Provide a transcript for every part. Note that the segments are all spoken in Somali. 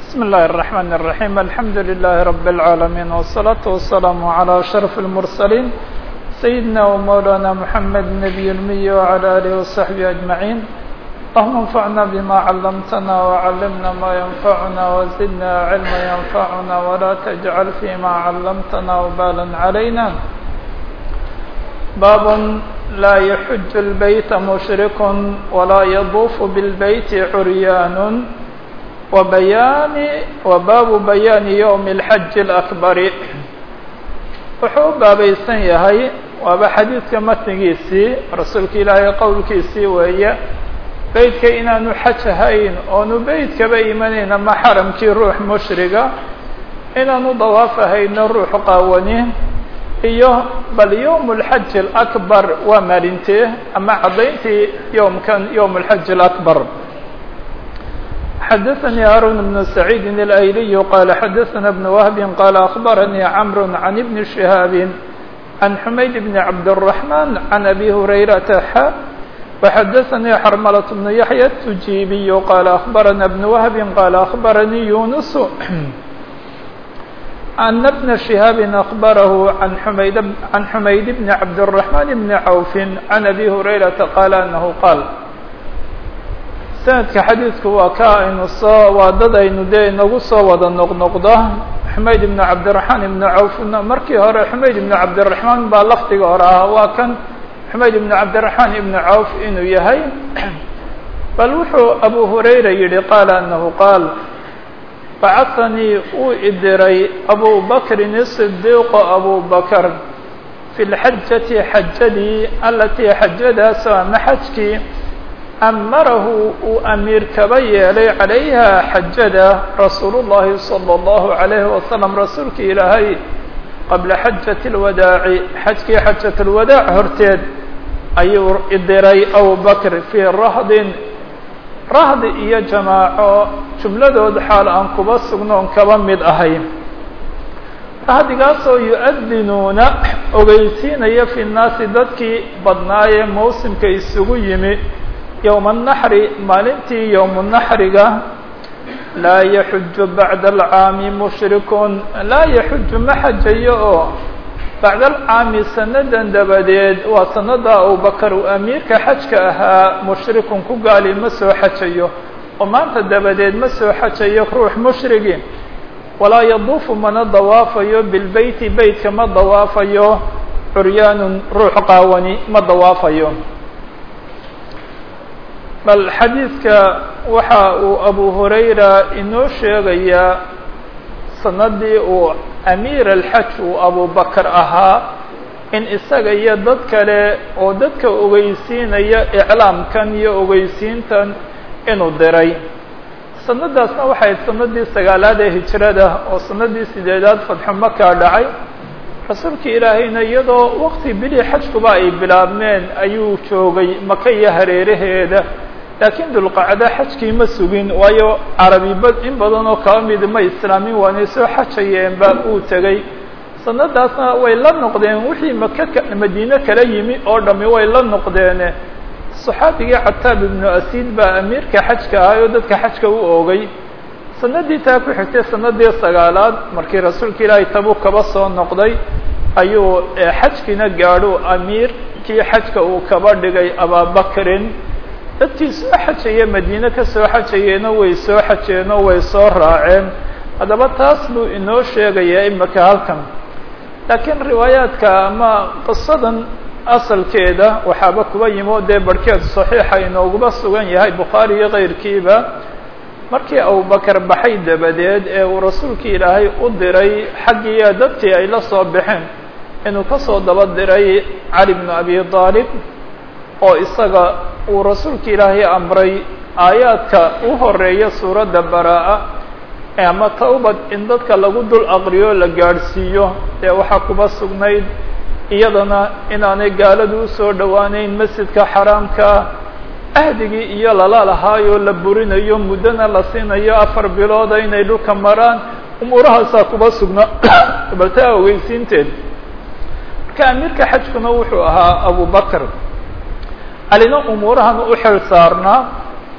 بسم الله الرحمن الرحيم الحمد لله رب العالمين والصلاة والسلام على أشرف المرسلين سيدنا ومولانا محمد النبي المي وعلى آله وصحبه أجمعين اللهم انفعنا بما علمتنا وعلمنا ما ينفعنا وزدنا علما ينفعنا ولا تجعل فيما علمتنا وبالا علينا باب لا يحج البيت مشرك ولا يطوف بالبيت عريان وبيان وباب بيان يوم الحج الأكبر wuxuu u baabaysan yahay waaba xadiidka matnigiisii rasuulka ilaahay qowlkiisii weeye beytka inaanu xaj ahayn oonu beytkaba imanayn ama xaramkii ruux mushriga inaanu dawaaf ahayno ruux qaawani iyo bal yowm اlxaj اlأkbar waa maalintee ama caddayntii yowmkan yowm اlxaj اlأkbar xdثnي هاrون بن سعيid الأيلي qال xdثna بن وهب qال أخبرني عمرو عن بن شهاaب عن حمaيد بن عبد الرحمن عن أبي هريرة ح وxdثnي xرملة بن يحيى التجيبي qال أخبرنا بن وهب qال أخبرني يونس أن بن شهاaب أخبره عن حمaيد عن حمaيد بن عبد الرحمن بن عوف عن أبي هريرة qال أنه qال sanadka xadiidku waa ka aynu soo waa dad aynu dee inagu soo wada noqnoqdo xumayd ibnu cabdiraxmaan ibnu cawfna markii hore xumayd ibnu cabdiraxmaan baa lafdiga hore ahaa waa kan xumayd ibnu cabdiraxmaan ibnu cawf inuu yahay bal wuxuu abu hurayra yihi qaala anahu qaal bacahanii uu idiray abu bakrin isidiiqo abu bakr fi lxajati xajadii alatii xajadaasoo ama xajkii amarahu uu amiir kaba yeelay calayha xajada rasuulu llahi salى اllahu عalayhi wasalam rasuulka ilaahay qabla xajati اlwadaaci xajkii xajat اlwadaac horteed ayuu idiray abu bakr fii rahdin rahdi iyo jamaaco jumladood xaal aan kuba sugnoon kaba mid ahay rahdigaasoo yu-adinuuna ogeysiinaya fi nnaasi dadkii badnaayee mawsimka isugu yimi yowma الnaxri maalintii yowmu naxriga laa yaxuju bacda alcaami mushrikun laa yaxuju ma xajayo oo bacda alcaami sanadan dabadeed waa sanada abubakar uu amiirka xajka ahaa mushrikun ku gaali ma soo xajayo oo maanta dabadeed ma soo xajayo ruux mushrigi walaa yaduufu mana dawaafayo bilbeyti beytka ma dawaafayo curyaanun ruux qaawani ma dawaafayo bal xadiidka waxa uu abu hurayra inoo sheegayaa sanadii uu amiir alxaj uu abubakar ahaa in isaga iyo dad kale oo dadka ogeysiinaya iclaamkan iyo ogeysiintan inuu diray sanadaasna waxay sanadii sagaalaad ee hijrada oo sanadii sideedaad fadxu maka dhacay rasuulka ilaahayna iyadoo waqti bilii xajkuba ay bilaabmeen ayuu joogay maka iyo hareeraheeda laakiin dulqacda xajkii ma sugin waayo carabiba in badan oo kaba mid ma islaamin waanay soo xajayeenba uu tegey sanadaasna way la noqdeen wixii maka madiine kala yimi oo dhami way la noqdeene saxaabigii cataab ibnu asiid baa amiirka xajka ahay oo dadka xajka u oogay sanadii taa ku xigtay sanadii sagaalaad markii rasuulka ilaahay tabuk kaba soo noqday ayuu xajkiina gaadho amiirkii xajka uu kaba dhigay ababakrin dadkii soo xajaya madiine ka soo xajayeeno way soo xajeenoo way soo raaceen haddaba taas buu inoo sheegayaa imaka halkan laakiin riwaayaadka ama qisadan asalkeeda waxaaba kuba yimi o dee barhkeed saxiixa inooguba sugan yahay bukhaari iyo kayrkiiba markii abubakar baxay dabadeed ee uu rasuulka ilaahay u diray xaggiiya dadkii ay la soo baxeen inuu kasoo daba diray cali bnu abi aalib oo isaga uu rasuulka ilaahay amray aayaadka u horeeya suuradda baraa-a ama tawbad in dadka lagu dul aqriyo la gaadhsiiyo dee waxaa kuba sugnayd iyadana inaanay gaaladu usoo dhowaaneyn masjidka xaraamka ahdigii iyo lala lahaayoo la burinayo muddona la siinayo afar bilooda inay dhulka maraan umuurahaasaa kuba sugnaa baltaa ogeysiinteed marka amiirka xajkuna wuxuu ahaa abubakr alina umuurahan u xil saarnaa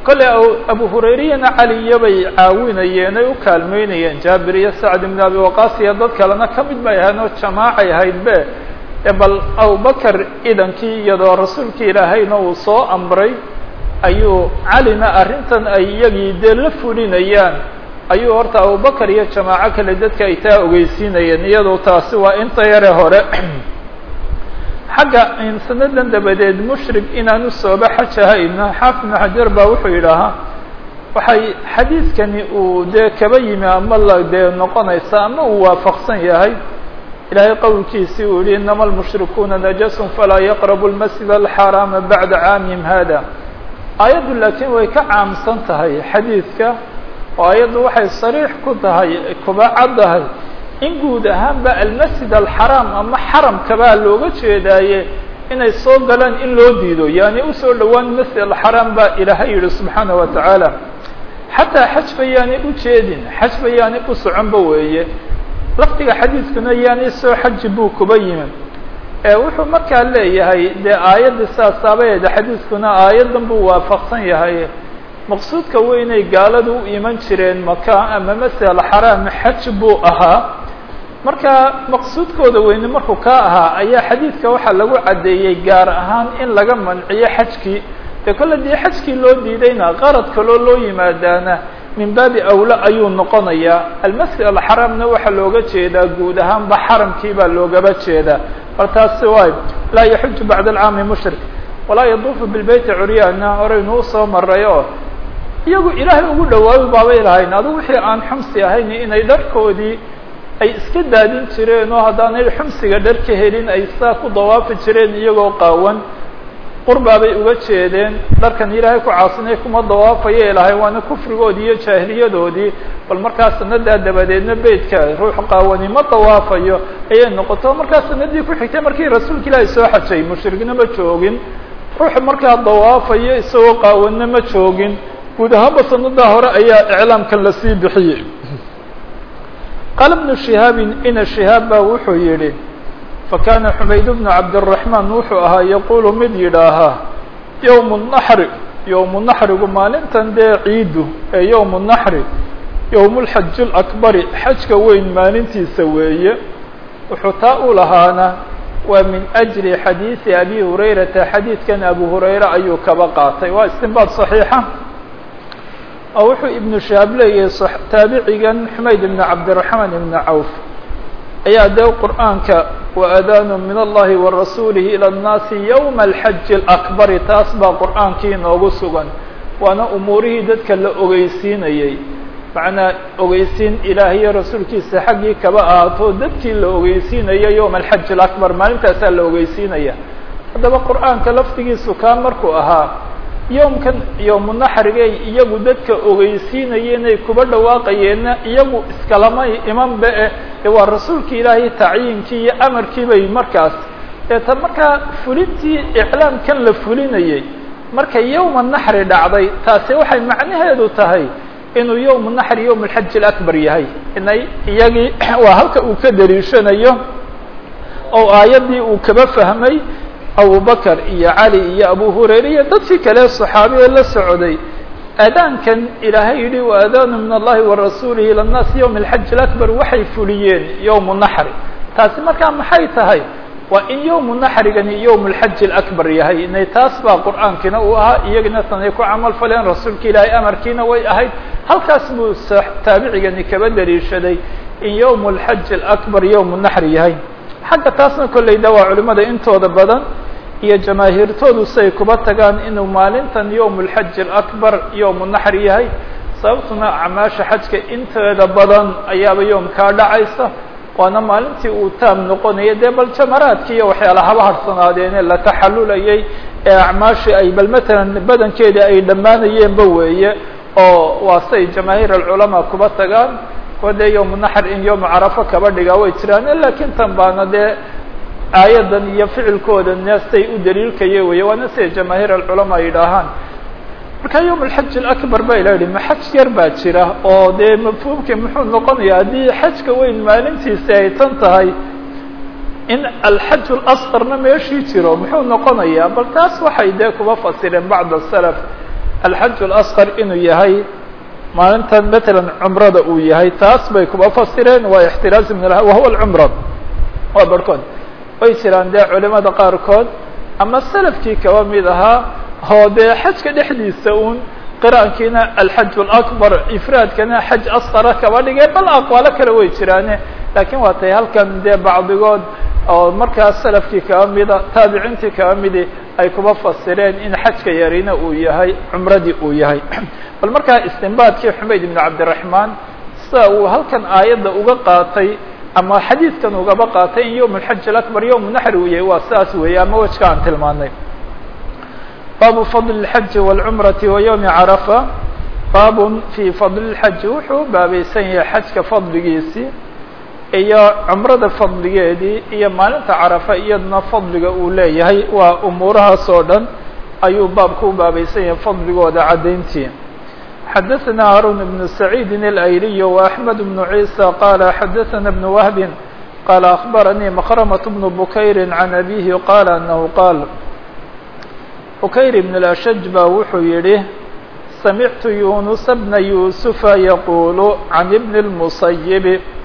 kole abu hurayriyana cali iyo bay caawinayeen ay u kaalmeynayeen jaabir iyo sacd ibn abi waqaas iyo dad kalena ka mid bay ahayn oo jamaacay ahayd be bal abubakar idankii iyadoo rasuulka ilaahayna uu soo amray ayuu calina arrintan ay iyagii dee la fulinayaan ayuu horta abubakar iyo jamaaco kale dadka ay taa ogeysiinayeen iyadoo taasi waa inta yare hore xagga sanadan dabadeed mushrik inaanu sooba xaj ahayna xaafid ibnu xajar baa wuxuu yidhaahaa waxay xadiidkani uu dee kaba yimi ama la dee noqonaysa ama uu waafaqsan yahay ilaahay qowlkiisii uu yihi inama almushrikuuna najasun falaa yaqrabu lmasjid alxaraama bacda caamihim hada aayaddu laakiin way ka caamsan tahay xadiidka oo ayaddu waxay sariix ku tahay kuba caddahay in guud ahaanba almasjid alxaraam ama xaramkabaa looga jeedaaye inay soo galaan in loo diido yani usoo dhowaan masjid alxaraam baa ilaahay yihi subxaana wa tacaala xataa xaj ba yaanay u jeedin xaj ba yaanay u soconba weeye lafdiga xadiidkuna yaanay soo xaji buu kuba yimi wuxuu markaa leeyahay dee aayaddii saasaabaheda xadiidkuna aayaddan buu waafaqsan yahay maqsuudka weynay gaaladu u iman jireen maka ama masjid alxaraam xaj buu ahaa marka maqsuudkooda weyne markuu ka ahaa ayaa xadiidka waxaa lagu caddeeyey gaar ahaan in laga manciyo xajkii dee kolle dee xajkii loo diidayna qarad kaloo loo yimaadaana min baabi awla ayuu noqonayaa almasjid alxaraamna waxaa looga jeedaa guud ahaanba xaramkii baa loogaba jeedaa bal taasi waay laa yaxuju bacda alcaami mushrik walaa yaduufu bilbeyti curyaana horeynu usoo maray oo iyagu ilaahay ugu dhawaabi baabay lahayn adigu wixii aan xumsi ahayn inay dharkoodii ay iska daadin jireen oo haddaanay xumsiga dhar ka helin ay saa ku dawaafi jireen iyagoo qaawan qurbaabay uga jeedeen dharkan ilaahay ku caasinay kuma dawaafayay lahayn waana kufrigoodii iyo jaahiliyadoodii bal markaa sanadaa dabadeedna beytka ruux qaawani ma dawaafayo ayay noqoto markaa sanadii ku xigtay markii rasuulka ilaahay soo xajay mushrigna ma joogin ruuxa markaa dawaafayo isagoo qaawanna ma joogin guud ahaanba sanadaa hore ayaa iclaamkan lasii bixiyey qaala bnu shihaabin ina shihaab baa wuxuu yidhi fakana xumayd bnu cabdiraxmaan wuxuu ahaa yaqulu mid yidhaahaa yowmu naxri yowmu naxrigu maalintan dee ciidu ee yowmu naxri yowmulxaji lakbari xajka weyn maalintiisa weeye wuxuu taa u lahaana waa min ajli xadiidi abi hurayrata xadiidkan abu hurayre ayuu kaba qaatay waa istinbaad صaxiixa oo wuxuu ibnu shahaab leeyahay taabicigan xumayd ibn cabdiraxmaan ibn cawf ayaa dee qur'aanka waadaanu min allahi wa rasuulihi ilى اnnaasi ywma alxaji اlakbari taas baa qur'aankii inoogu sugan waana umuurihii dadka la ogeysiinayey macnaa ogeysiin ilaahiyo rasuulkiisa xaggii kaba ahaato dadkii la ogeysiinaya yowma alxaji alakbar maalintaasaa la ogeysiinaya haddaba qur'aanka laftigiisu kaa markuu ahaa yowmkan yowmu naxrigay iyagu dadka ogeysiinayeenay kuba dhawaaqayeenna iyagu iskalamay imanba eh ee waa rasuulka ilaahay tacyiinkii iyo amarkii bay markaas deeta markaa fulintii iclaamkan la fulinayey marka yowma naxri dhacday taasi waxay macnaheedu tahay inuu yowmu naxri yowm alxaji alakbar yahay inay iyagii waa halka uu ka daliishanayo oo aayaddii uu kaba fahmay abubakr iyo cali iyo abu hurayre iyo dadkii kale صaxaabiye la socday aadaankan ilaahay yihi waadaanu min allahi wa rasuulihi ilى الnaasi ywm اlxaji اakbar waxay fuliyeen yowmu naxri taasi markaa maxay tahay waa in yowmu naxrigani yowm اlxaji اakbar yahay inay taas baa qur'aankiina uu ahaa iyagina tanay ku camal faleen rasuulka ilaahay amarkiina way ahayd halkaas buu taabicigani kaba daliishaday in yowm اlxaji اakbar yowmu naxri yahay xagga taasna kolleyda waa culimada intooda badan iyo jamaahiirtoodu siay kuba tagaan inuu maalintan yowm اlxaji اakbar yowmu naxri yahay sababtuna acmaasha xajka inteeda badan ayaaba yoomkaa dhacaysa waana maalintii uu taam noqonaya dee bal jamaraadki iyo waxyaala haba harsanaadeenee la taxalulayay ee acmaashii ay bal matalan badankeedii ay dhammaanayeenba weeye oo waa say jamaahiir alculamaa kuba tagaan kuwa dee yowmu naxr in yowmu carafo kaba dhigaa way jiraan lakin tan baana dee aayadan iyo ficilkooda say u daliilkaya weye waana siday jamaahiir alculamaa yidhaahaan marka yowm alxaji alakbar ba ila yihi ma xaj yar baa jira oo dee mafhuumkii muxuu noqonaya haddii xajka weyn maalintiisi ay tan tahay in alxaj اlasqarna meeshii jiro muxuu noqonayaa bal taas waxay dee kuba fasireen bacd asalaf alxaj اlasqar inuu yahay maalintan matalan cumrada uu yahay taas bay kuba fasireen waa ixtiraaz min wahuwa alcumra waa barhkood way jiraan dee culimada qaarkood ama salafkii kaba mid ahaa oo dee xajka dhexdiisa un qiraankiina alxaj اlakbar ifraadkana xaj asqara kaba dhigay bal aqwaalo kale way jiraane lakiin waa tay halkan dee bacdigood oo markaas salafkii kaba mida taabiciintii kaba midi ay kuba fasireen in xajka yarina uu yahay cumradii uu yahay bal markaa istinbaadkii xumayd ibn cabdiraxmaan sida uu halkan aayadda uga qaatay ama xadiidkan ugaba qaatay in yowm alxaj alakbar yowm naxri uu yahay waa sidaas weeye ama wejka aan tilmaanay baabu fadl اlxaji wاlcumrati wa ywmi carafa baabun fii fadli اlxaji wuxuu baabaysan yahay xajka fadligiisii iyo cumrada fadligeedii iyo maalinta carafa iyaduna fadliga uu leeyahay waa umuurahaas oo dhan ayuu baabku u baabaysan yahay fadligooda caddayntii xadaثna haarun بن سacيidi الأyliy وأحmed بن عيسى qala xadaثna بن وهb qala أخbaranii مkrmة بن bukayr عan أbيه qala أنه qaal bukayr بن الأshج ba wuxuu yihi samictu yuنuس بna yuسufa yaqul عan بn الmuصayب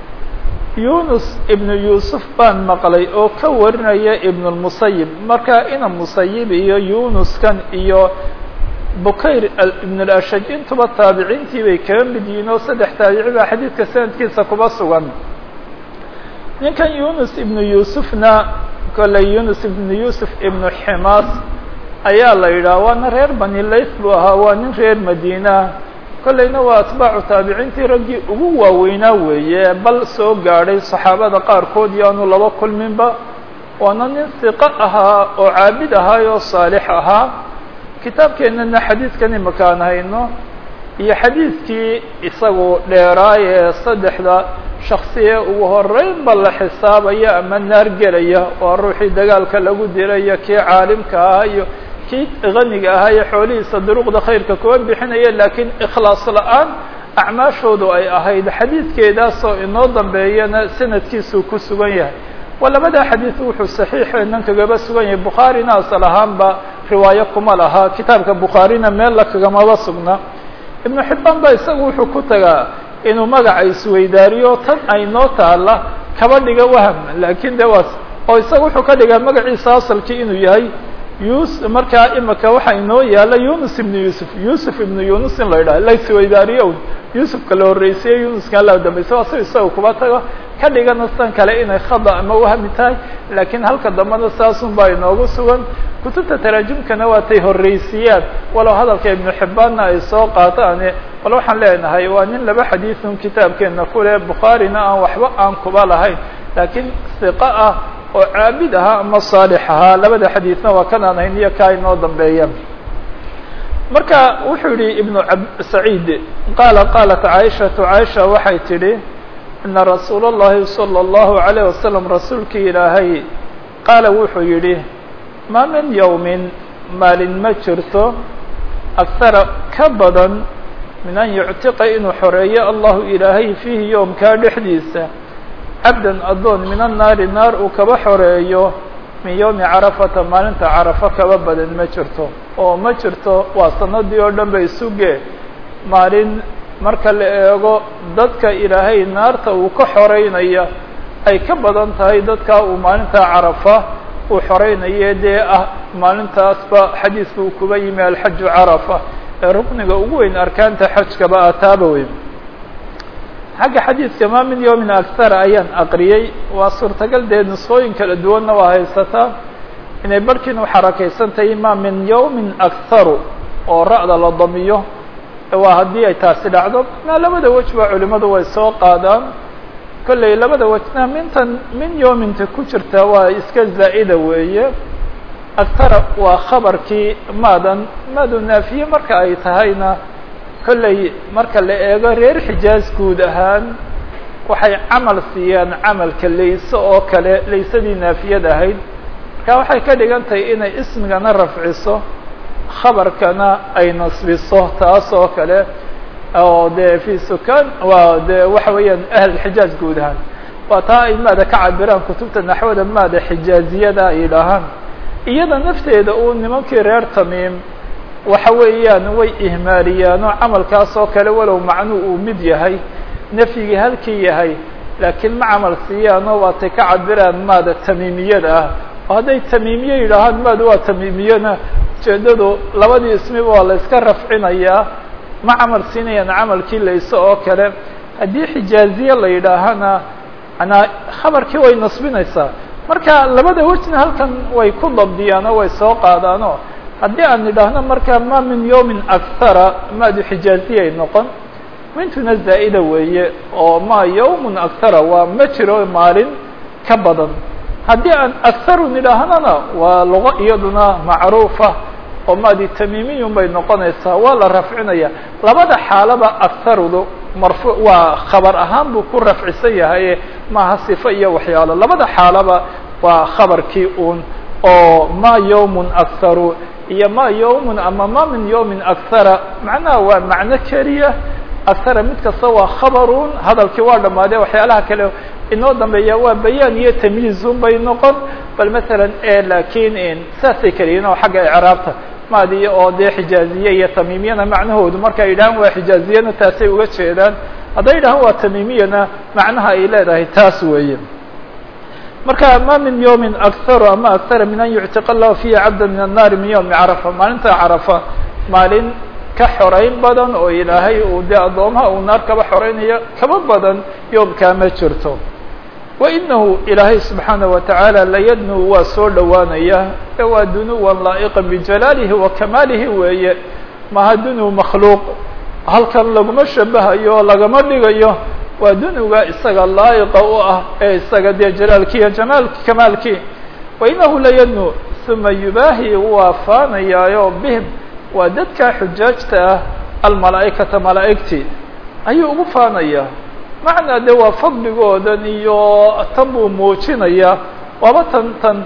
yunus ibnu yuusuf baan maqlay oo ka warinaya ibn اlmusayib marka ina musayib iyo yunuskan iyo bukayr ibn اlashaj intuba taabiciintii bay kaga mid yihiin oo saddex taabici baa xadiidka sanadkiisa kuba sugan ninkan yunus ibnu yuusufna kolley yunus ibnu yuusuf ibnu ximaas ayaa la yidhaha waana reer bani layth buu ahaa waa nin reer madiina kollayna waa atbaacu taabiciintii raggii ugu waaweynaa weeye bal soo gaadhay saxaabada qaarkood iyo aanu laba kulminba waana nin siqo ahaa oo caabid ahaay oo saalix ahaa kitaabkeennana xadiidkan imakaan hayno iyo xadiidkii isagu dheeraay ee saddexda shaksiye ugu horeynba la xisaabaya ama naar gelaya waa ruuxii dagaalka lagu dilaya kii caalimka ahaa iyo kii qaniga ahaa ee xoolihiisa duruqda khayrka kuwa bixinaya laakiin ikhlaas la-aan acmaashoodu ay ahayd xadiidkeedaasoo inoo dambeeyana sanadkiisuu ku sugan yahay waa labadaa xadiid wuxuu saxiixeenan kagaba sugan yahay bukhaarina asal ahaanba riwaayo kuma laha kitaabka bukhaarina meel la kagamaba sugna ibnu xibbaan ba isagu wuxuu ku tagaa inuu magaca isweydaariyo tan ay noo taala kaba dhiga waham laakiin de waas oo isaga wuxuu ka dhigaa magaciisa asalkii inuu yahay yus markaa imika waxaa inoo yaala yunus ibnu yuusuf yuusuf ibnu yunus in la yidhaha la isweydaariyo yuusufka la horreysiye yunuska la dambaysa waa si isaga kuba tago ka dhigana san kale inay khada ama wahmi tahay laakiin halka dambena saasun baa inoogu sugan kutubta taraajumkana waa tay horreysiyaan walow hadalka ibnu xibbaanna ay soo qaataane bal waxaan leenahay waa nin laba xadiidun kitaabkeena kule bukhaarina aan waxba aan kuba lahayn laakiin siqa ah oo caabid ahaa ama saalix ahaa labada xadiidna waa kan aan hayn iyo kaa inoo dambeeya marka wuxuu yihi ibnu saciid qaala qaalat caaishatu caaisha waxay tidhi ina rasuula اllahi salى اllahu عalayه wasalam rasuulkii ilaahay qaala wuxuu yidhi maa min yowmin maalin ma jirto akhara ka badan min an yuctiqa inuu xoreeyo allahu ilaahay fiihi yoomkaa dhexdiisa cabdan addoon min annaari naar uu kaba xoreeyo min yowmi carafata maalinta carafo kaba badan ma jirto oo ma jirto waa sanadii oo dhan bay suge maalin marka la eego dadka ilaahay naarta uu ka xoreynaya ay ka badan tahay dadka uu maalinta carafa uu xoreynaye dee ah maalintaasba xadiiska uu kuba yimi alxaju carafa ee rukniga ugu weyn arkaanta xajkaba ataaba weyn xagga xadiidka maa min yowmin akhara ayaan aqriyey waa suurtagal dee nusqooyin kala duwanna waa haysataa inay barhkiin u xarakaysan tahay maa min yowmin akharu oo ra'da la damiyo waa haddii ay taasi dhacdo na labada wej ba culimadu way soo qaadaan kolley labada wejna mintan min yowminta ku jirta waa iska zaa'ida weeye akhara waa khabarkii maadan maadu naafiye marka ay tahayna kolley marka la eego reer xijaaz guud ahaan waxay camal siiyaan camalka layse oo kale laysadii naafiyad ahayd marka waxay ka dhigan tahay inay ismigana rafciso khabarkana ay nasbiso taas oo kale oo dee fi sukaan waa de waxa weeyaan ahlulxijaaz guud ahaan waa taa ay maada ka cabiraan kutubta naxwada maada xijaaziyada ay yidhaahaan iyada nafteeda uu nimankii reer tamiim waxa weeyaan way ihmaaliyaan oo camalkaas oo kale walow macnuu uu mid yahay nafyigii halkii yahay laakiin ma camal siiyaanoo waatay ka cabiraan maada tamiimiyada ah oo hadday tamiimiye yidhaahaan maada waa tamiimiyana ujeedadu labadii ismiba waa la iska rafcinayaa ma camal siinayaan camalkii layse oo kale haddii xijaaziye la yidhaahana manaa khabarkii way nasbinaysaa marka labada wejna halkan way ku dabdiyaan oo way soo qaadaanoo haddii aan idhaahno marka ma min yawmin akhara maadu xijaaziyay noqon mintuna zaa'ida weeye oo ma yawmun akhara waa ma jiro maalin ka badan haddii aan akharu nidhaahnana waa lugo iyaduna macruufa oo maadi tamiimiyun bay noqonaysaa waa la rafcinaya labada xaalaba akharudu marfu waa khabar ahaan buu ku rafcisan yahay maaha sifo iyo waxyaalo labada xaalaba waa khabarkii un oo ma yawmun akharu iyo ma yawmun ama ma min yawmin akhara macnaha waa macno keliya akhara mid kasta waa khabarun hadalkii waa dhamaadee waxyaalaha kale inoo dambeeya waa bayaan iyo tamyiizun bay noqon bal masalan lakin saasay keliyiin oo xagga icraabta maadi oo dee xijaaziye iyo tamiimiyana macnahoodu markay yidhahaan waa xijaaziyana taasay uga jeedaan hadday yidhahaan waa tamiimiyana macnaha ay leedahay taas weeye marka ma min yawmin akharu ama akhara min an yuctiqa lahu fihi cabda min annaari min yawmi carafa maalinta carafa maalin ka xorayn badan oo ilaahay uu dee addoomaha uu naar kaba xoraynayo kaba badan yoomkaa ma jirto wainahu ilaahay subxaanaه watacaala layadnu waa soo dhowaanaya e waa dunuwan laa'iqa bijalaalihi wa kamaalihi weeye maha dunu makhluuq halkan laguma shabahayo o lagama dhigayo waa dunuga isaga laa'iqa u ah ee isaga dee jalaalkii iyo jamaal kamaalkii wainahu layadnu uma yubaahi waa faanayaayo bihim waa dadka xujaajta ah almalaa'ikata malaa'igtii ayuu ugu faanaya macnaa de waa fadligoodan iyo tan buu muujinaya waaba tan tan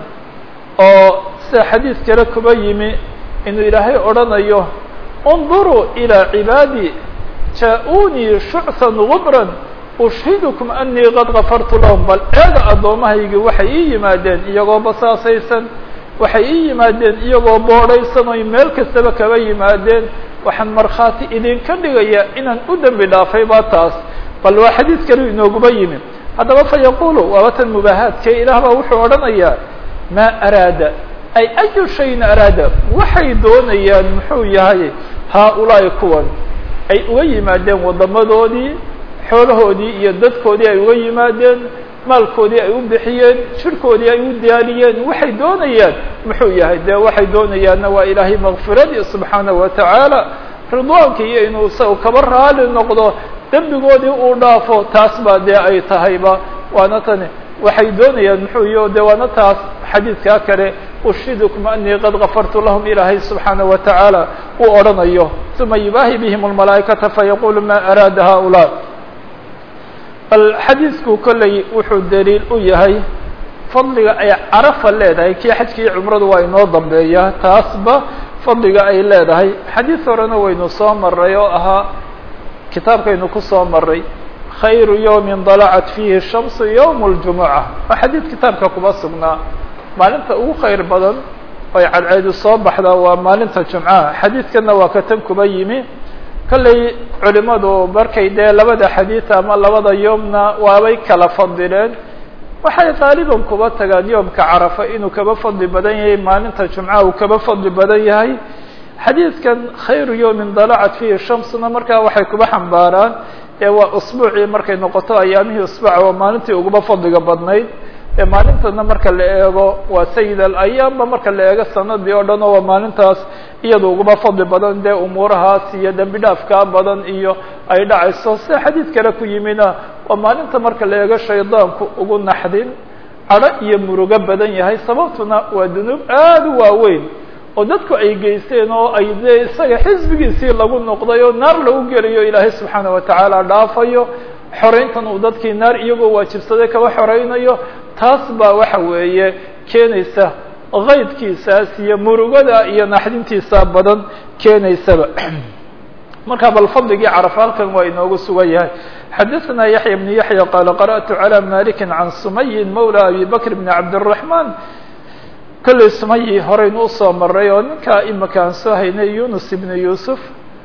oo sida xadiis kale kuba yimi inuu ilaahay odhanayo اnduruu ilىa cibaadii jaa-uunii shucثan gubran ushhidukum anii qad gafartu lahum bal eega addoomahaygii waxay ii yimaadeen iyagoo basaasaysan waxay ii yimaadeen iyagoo boodhaysan oy meel kastaba kaba yimaadeen waxaan markhaati idinka dhigaya inaan u dembi dhaafay baa taas bal waa xadiid kale inooguba yimi haddaba fa yaqulu waaba tan mubaahaadkee ilaah baa wuxuu odhanayaa maa araada ay ayu shayin araada waxay doonayaan muxuu yahay haa-ulaa'i kuwan ay uga yimaadeen waddamadoodii xoolahoodii iyo dadkoodii ay uga yimaadeen maalkoodii ay u bixiyeen jirkoodii ay u diyaariyeen waxay doonayaan muxuu yahay dee waxay doonayaanna waa ilaahay makfiradii subxaanahu watacaala ridwaanka iyo inuu isaga kaba raali noqdo dembigoodii uu dhaafo taas baa dee ay tahayba waana tani waxay doonayaan muxuu iyo de waana taas xadiidkaa kale ushidukum anii qad gafartu lahum ilaahay subxaanaه watacaala uu odhanayo uma yubaahi bihim اlmalaa'ikata fayaqulu ma araada haؤulaa bal xadiidku kolley wuxuu daliil u yahay fadliga ay carafa leedahay kii xajka iyo cumradu waa inoo dambeeya taasba fadliga ay leedahay xadiid horena waynu soo maray oo ahaa kitaabkaynu kusoo maray khayru yawmin dalacat fiihi shamsu yowm اljumuca waa xadiid kitaabka kuma sugnaa maalinta ugu khayr badan oy cadceedu soo baxdaa waa maalinta jumcaha xadiidkana waa ka tan kuba yimi kolley culimadu markay dee labada xadiid ama labada yoomna waabay kala fadileen waxay qaaliban kuba tagaan yoomka carafa inuu kaba fadli badan yahay maalinta jumcaha uu kaba fadli badan yahay xadiidkan khayru yawmin dalacat fiihi shamsuna markaa waxay kuba xambaaraan ee waa usbuucii markay noqoto ayaamihii usbuuca waa maalintii uguba fadliga badnayd ee maalintana marka la eego waa sayid alayaamba marka la eego sanadii oo dhan oo waa maalintaas iyada uguba fadli badan dee umuurahaas iyo dembi dhaafkaa badan iyo ay dhacayso sida xadiid kale ku yimina waa maalinta marka la eego shaydaanku ugu naxdin cadho iyo murugo badan yahay sababtuna waa dunuub aada u waaweyn oo dadku ay geysteen oo ay dee isaga xisbigiisii lagu noqday oo naar lagu geliyo ilaahay subxaana watacaala dhaafayo xoreyntan uu dadkii naar iyagoo waajibsaday kaba xoreynayo taas baa waxa weeye keenaysa kaydkiisaas iyo murugada iyo naxdintiisa badan keenaysaba marka bal fadligii carafa halkan waa inoogu sugan yahay xadaثna yaحya بن yaحya qala qarأtu عalى maliki can sumayin mawlى abi bakr bn cabd الرaحman kollay sumayi horeynu usoo maray oo ninkaa imika aan soo haynay yunus ibnu yuusuf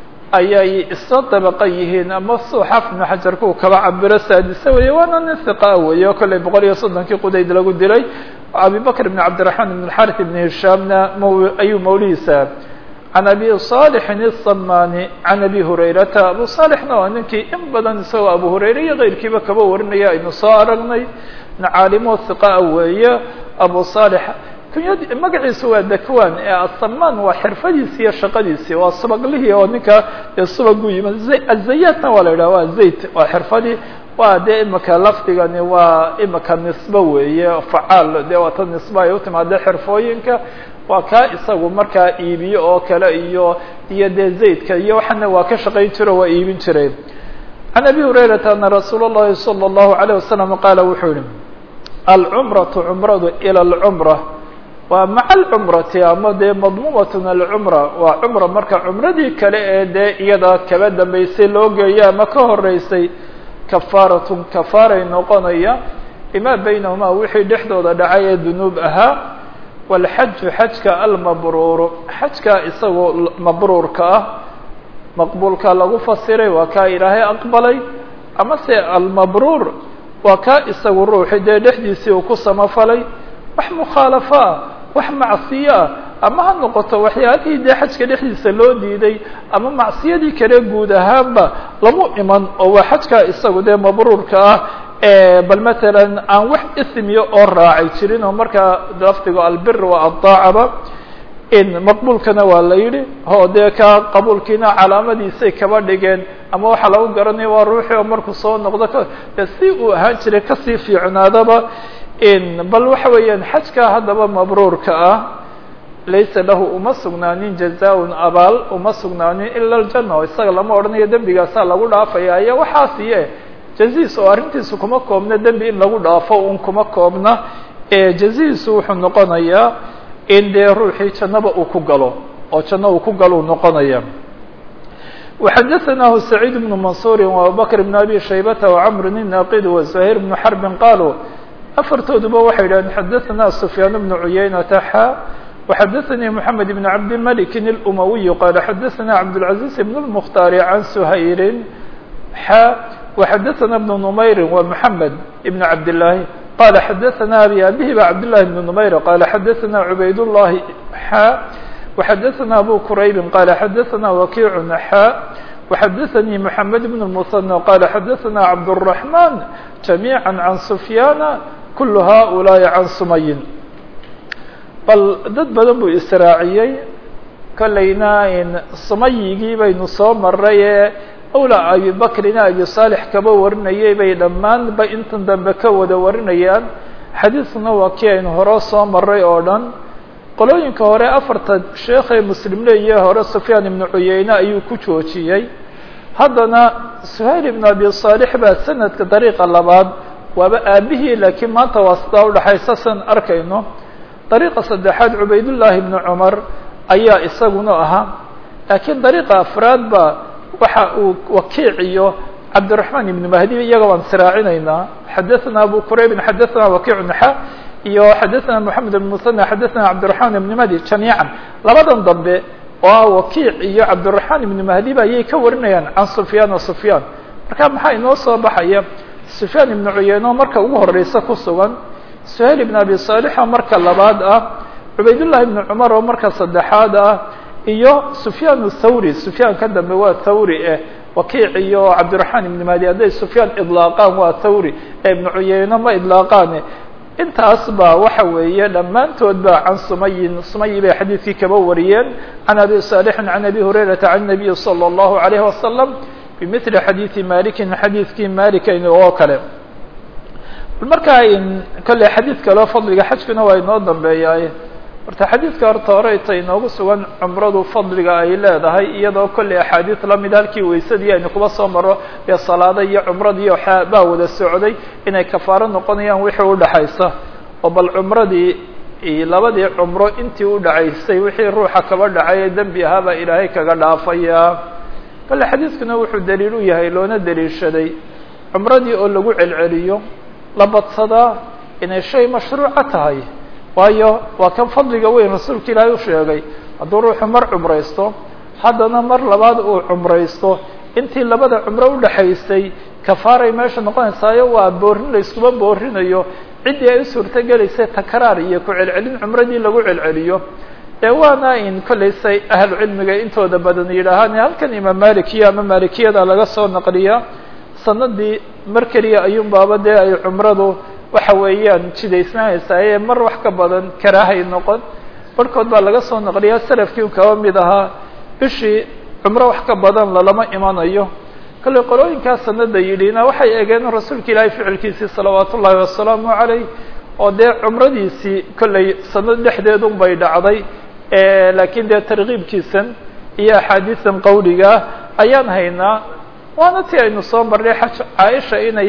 ayay isla dabaqa yihiin ama suu xaafid ibnu xajarka uu kaba cabiro saadise weeye waana nin hiqa weeye oo kollay boqol iyo soddonkii qudayd lagu dilay abibakr ibn cabdiraxmaan ibn xarith ibn hishaamna m ayuu mawlihiisa can abi صالحin الsamani can abi hurayrata abu صالحna waa ninkii in badan isagoo abu hurayra iyo keyrkiiba kaba warinaya aynu soo aragnay caalimo hiqaa weeye abu صالح kunyad magaciisu waa dakwan ee asaman waa xirfadiisi iyo shaqadiisii waa subaglihii oo ninka dee subagu yimid azayatna waa la yidhaha waa zayt waa xirfadii waa dee imika lafdigani waa imika nisbo weeye facaal dee waata nisbo ay utimaade xirfooyinka waa kaa isagu markaa iibiyo oo kale iyo iyo dee zaydka iyo waxana waa ka shaqayn jiro waa iibin jireen can abi hurayrata ana rasuul اllahi salى اllahu عalيه wasalam qaala wuxuu yihi alcumratu cumradu ilى اlcumra waa maca alcumrati ama dee madmuumatun alcumra waa cumra marka cumradii kale ee dee iyada kaba dambeysay loo geeya ama ka horeysay kafaaratun kafaaray noqonaya bima baynahumaa wixii dhexdooda dhacay ee dunuub ahaa walxaju xajka almabruuru xajka isagoo mabruurka ah maqbuulka lagu fasiray waa kaa ilaahay aqbalay ama se almabruur waa kaa isagu ruuxi dee dhexdiisii uu ku samafalay wax mukhaalafo ah wax macsiyo ah ama ha noqoto waxyaalihii dee xajka dhexdiisa loo diiday ama macsiyadii kale guud ahaanba lamu iman oo waa xajka isagu dee mabruurka ah bal matalan aan wax ismiya oo raacay jirin oo markaa lafdigo albir waa addaacaba in maqbuulkana waa la yidhi oo dee ka qabuulkiina calaamadiisay kaba dhigeen ama waxaa lagu garanaya waa ruuxii oo markuu soo noqdo de si uu ahaan jiray kasii fiicnaadaba in bal waxa weeyaan xajka haddaba mabruurka ah laysa lahu uma sugnaanin jazaa-un abaal uma sugnaanin ila aljanna oo isaga lama odhanayo dembigaasaa lagu dhaafaya iyo waxaas iye jaziis oo arrintiisu kuma koobna dembi in lagu dhaafo un kuma koobna jaziisu wuxuu noqonayaa in dee ruuxii jannaba uu ku galo oo janno uu ku galo uu noqonaya وxadثnah سعيid بن maنصuر وabubكر بن أbي شhaybة وcمr الناqd وزهير بن حرب qالوا afartooduba waxay yidhahdeen xadaثna سفyاan بن عuyaynةa xا وxadaثnي محamed بن cabdالملك الأmوي qال xadaثna cabdالعaزيز بن المختار عن سhayr xا وxadaثna بن نmayr ومحamed بن cabdاللahi qال xadaثna abي abihi ba cabdاللahi بن نmayr qال xadaثna عubayd اللahi xا وxadaثna abu qrayb qال xadaثna وkiع xا وxadaثnي محamed بن المثنى qال xadaثna cabdالرحمن جamيعا عan سfyاn kul haؤulaaءi can sumayin bal dad badan buu israaciyey kolleyna sumayigii baynu soo maray ee awla abibakrina abi صaalح kaba warinayay bay dhammaanba intan dambe ka wada warinayaan xadiiskuna waa kii aynu hore soo maray oo dhan qolooyinka hore afarta sheekhay muslim leeyahe hore sufyaan ibnu cuyeyne ayuu ku joojiyey haddana suhayl ibnu abi صaalح baa sanadka dariiqa labaad waaba aabihii laakiin maanta waa sidaa udhaxaysa san arkayno dariiqa saddexaad cubaydullaahi ibnu cumar ayaa isaguna ahaa laakiin dariiqa afraad ba waxa uu wakiic iyo cabdiraحmaan ibnu mahdi iyaga waan siraacinaynaa xadaثna abu quraybin xadaثna wakiic naxa iyo xadaثna moxamed ibn musanى xadaثna cabdiraحmaan ibn mahdi jamiican labadan dambe oo wakiic iyo cabdiraحmaan ibnu mahdi ba ayay ka warinayaan can sufyaan wa sufyaan marka maxaa inoo soo baxaya sufyaan ibnu cuyeyno marka ugu horeysa ku sugan suhayl ibn abi صaalixoo marka labaad ah cubaydullahi ibnu cumar oo marka saddexaad ah iyo sufyaan thawri sufyaan ka dambe waa thawri eh wakiic iyo cabdiraحmaan ibn mahdi hadday sufyaan idlaaqaan waa thawri ee ibnu cuyeyno ma idlaaqaane intaas ba waxa weeye dhammaantood ba can sumayin sumayi bay xadiidkii kaba wariyeen can abi صaalixin can abi hurayrata can nabiyi salى الlahu عalayه wasalam bimili xadiidi malikin xadiidkii malikayn oo kale markaa kolley xadiid kaleo fadliga xajkuna waa inoo dambeeyaay horta xadiidka horta hore ta inoogu sugan cumradu fadliga ay leedahay iyadoo kolley axaadiid lamid halkii weysadii aynu kuba soo maro dee salaada iyo cumradii baa wada socday inay kafaaro noqonayaan wixii udhaxaysa oo bal cumradii labadii cumro intii udhacaysay wixii ruuxa kaba dhacay ee dembi ahaabaa ilaahay kaga dhaafaya kale xadiidkuna wuxuu daliil u yahay loona daliishaday cumradii oo lagu celceliyo la badsadaa inay shay mashruuca tahay waayo waa kan fadliga weyn rasuulka ilaahay u sheegay hadduu ruuxu mar cumraysto haddana mar labaad uu cumraysto intii labada cumro udhaxaysay kafaaray meesha noqonaysaayo waa boorin la iskuma boorinayo ciddii ay u suurto gelaysay takraar iyo ku celcelin cumradii lagu celceliyo ee waana in kollaysay ahlu cilmiga intooda badan yidhaahaan halkan imaam malikiya ama malikiyada laga soo naqliya sanadii mar keliya ayuun baaba dee ay cumradu waxa weeyaan jidaysnaanaysaa ee mar wax ka badan karaahay noqon barhkood baa laga soo naqliyaa salafkii kaba mid ahaa bishii cumro wax ka badan lalama imanayo kollay qolooyinkaa sanada yidhina waxay eegeen rasuulka ilaahay ficilkiisii salawaat ullaahi wasalaamu calayh oo dee cumradiisii kollay sanad dhexdeedun bay dhacday laakiin dee tarkiibkiisan iyo axaadiisan qawligaa ayaan haynaa waana ti aynu soo marnay xaj caaisha inay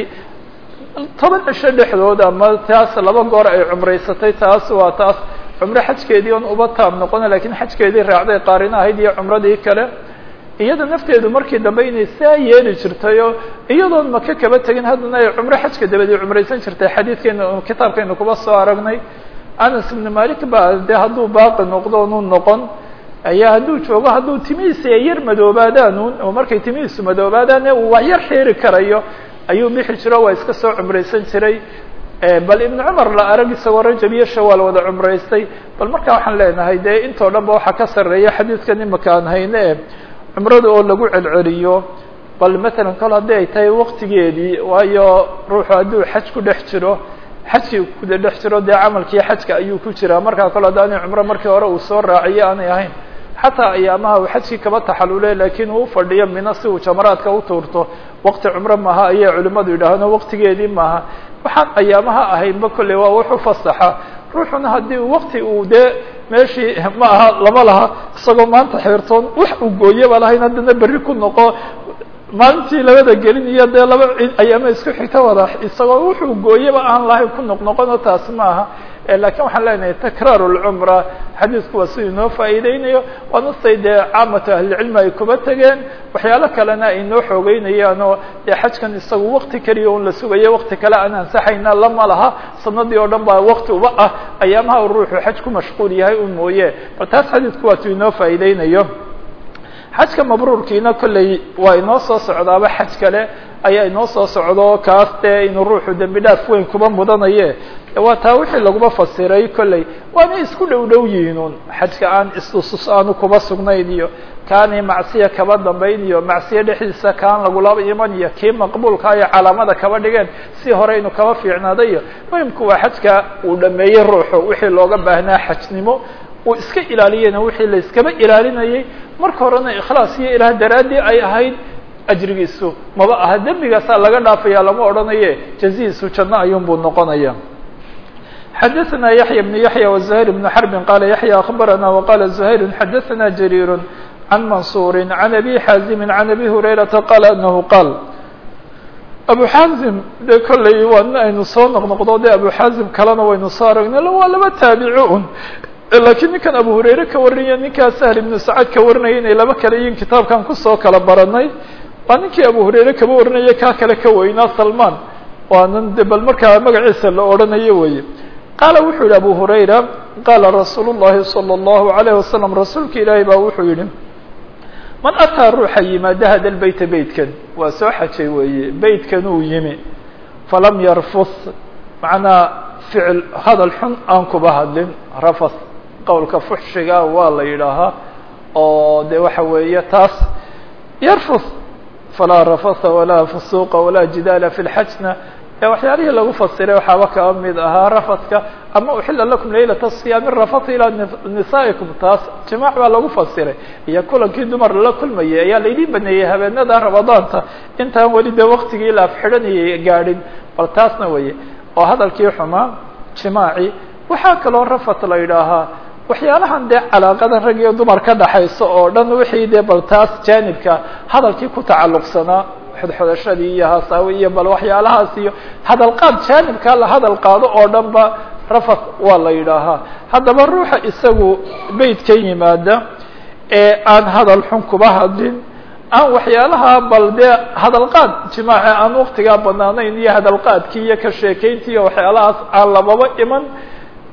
toban cisho dhexdood ama taas laba goor ay cumraysatay taas waa taas cumro xajkeedii on uba taab noqona lakiin xajkeedii raacday qaarina ahayd iyo cumradii kale iyada nafteedu markii dambe inay saa yeeli jirtay oo iyadoon maka kaba tegin haddana ay cumro xajka dabadii cumraysan jirtay xadiidkeena kitaabkeena kuba soo aragnay anas ibnu malik ba dee hadduu baaqi noqdo nu noqon ayaa hadduu joogo hadduu timihiisi ay yar madoobaadaanuun oo markay timihiisu madoobaadaan uu wax yar xeeri karayo ayuu bixi jiro waa iska soo cumraysan jiray bal ibnu cumar la arag isagoo rajab iyo shawaal wada cumraystay bal markaa waxaan leenahay dee intoo dhan ba waxaa ka sarreeya xadiidkan imaka aan hayne e cumrada oo lagu celceliyo bal matalan kol haddii ay tahay waktigeedii waayo ruuxu hadduu xaj ku dhex jiro xajkii kuda dhex jiro dee camalkii xajka ayuu ku jiraa markaa kol haddaanay cumro markii hore uu soo raaciyo aanay ahayn xataa ayaamaha uu xajkii kaba taxalule laakiin uu ufadhiyo mina si uu jamaraadka u tuurto wakti cumro maaha ayay culimmadu yidhaahno waktigeedii maaha waxaan ayaamaha ahaynba kolley waa wuxu fasaxa ruuxuna haddii wakti uu dee meeshii ma aha lama laha isagoo maanta xeertoon wax uu gooyaba lahayn haddana berri ku noqo maalintii labada gelin iyo dee laba ayaama isku xigta wada isagoo wuxuu gooyaba aan lahayn ku noqnoqono taas ma aha lakiin waxaan leenahay takraar lcumra xadiisku waa siduu inoo faa'iideynayo waana say dee caamatu ahlicilmi ay kuba tegeen waxyaalo kalena ay noo xoogeynayaan oo dee xajkan isagu wakti keliya un la sugayo wakti kale aan ansaxayna lama laha sanadii oo dhan baa wakti uba ah ayaamaha u ruuxu xaj ku mashquul yahay un mooye bal taas xadiisku waa tu inoo faa'iideynayo xajka mabruurkiina kolley waa inoo soo socdaaba xaj kale ayaa inoo soo socdo kaas dee inuu ruuxu dembi dhaaf weyn kuba mudanaye waa taa wixii laguma fasiray kolley waana isku dhow dhow yihiinun xajka aan istusus aanu kuba sugnayn iyo kaani macsiya kaba dambayn iyo macsiya dhexdiisa kaan lagulaba iman iyo kii maqbuulka iyo calaamada kaba dhigeen si hore inu kaba fiicnaaday iyo muhimku waa xajka uu dhameeyey ruuxu wixii looga baahnaa xajnimo uu iska ilaaliyena wixii la iskaba ilaalinayay marka horena ikhlaas iyo ilaah daraaddii ay ahayd ajrigiisu maba aha dembigaasaa laga dhaafaya lama odhanaye jazihiisu janno ayuun buu noqonaya xadaثna yaحya بن yaحya وزhayr بن xرb qala yaحya aخbarana وqala زhayr xadaثna jrيr عan mansur عan abi xaazim عan abi hurayraةa qala anahu qaal abu xaazim de kolley waa nin aynu soo noqnoqdo de abu xaazim kalena waynu soo aragnay waa laba taabici un lakiin ninkan abu hurayre ka warinaya ninkaa sahl ibnu sacad ka warinaya inay laba kale yihiin kitaabkan kusoo kala baranay waa ninkii abu hurayre kaba warinaya kaa kale ka weynaa salman waa nin de bal markaa magaciisa la odhanayo weye qaala wuxuu yihi abu hurayra qaala rasuul الlahi salى الlahu عalayه wasalam rasuulka ilaahi baa wuxuu yihi man ataa ruuxa yimaada hada lbeyta beytkan waa soo xajay weeye beytkan uu yimi falam yarfus macnaa ficil hadal xun aan kuba hadlin rafas qowlka fuxshiga waa la yidhaahaa oo de waxa weeye taas yarfus falaa rafasa walaa fusuuqa walaa jidaala fi lxajna waxyaalihii lagu fasiray waxaaba kaba mid ahaa rafaska ama uxila lakum laylata siyaami rafata ilaa nisaa'ikum taas jimaac baa lagu fasiray iyo kulankii dumar lala kulmayay ayaa laydin baneeyey habeenada ramadaanta intaan weli de waktigii la afxidhanayay gaadhin bal taasna weye oo hadalkii xumaa jimaaci waxaa kaloo rafat la yidhaahaa waxyaalahan dee calaaqada rag iyo dumar ka dhaxaysa oo dhan wixii dee bal taas jaanibka hadalkii ku tacalluqsanaa xodxodashadii iyo hasaawi iyo bal waxyaalahaas iyo hadal qaad jaanibkaa la hadal qaado oo dhan ba rafat waa la yidhaahaa haddaba ruuxa isagu beytka yimaada ee aan hadal xun kuba hadlin aan waxyaalaha bal dee hadalqaad jimaaci aan waktigaa banaanayn iyo hadalqaadkii iyo ka sheekayntii iyo waxyaalahaas aan lababa iman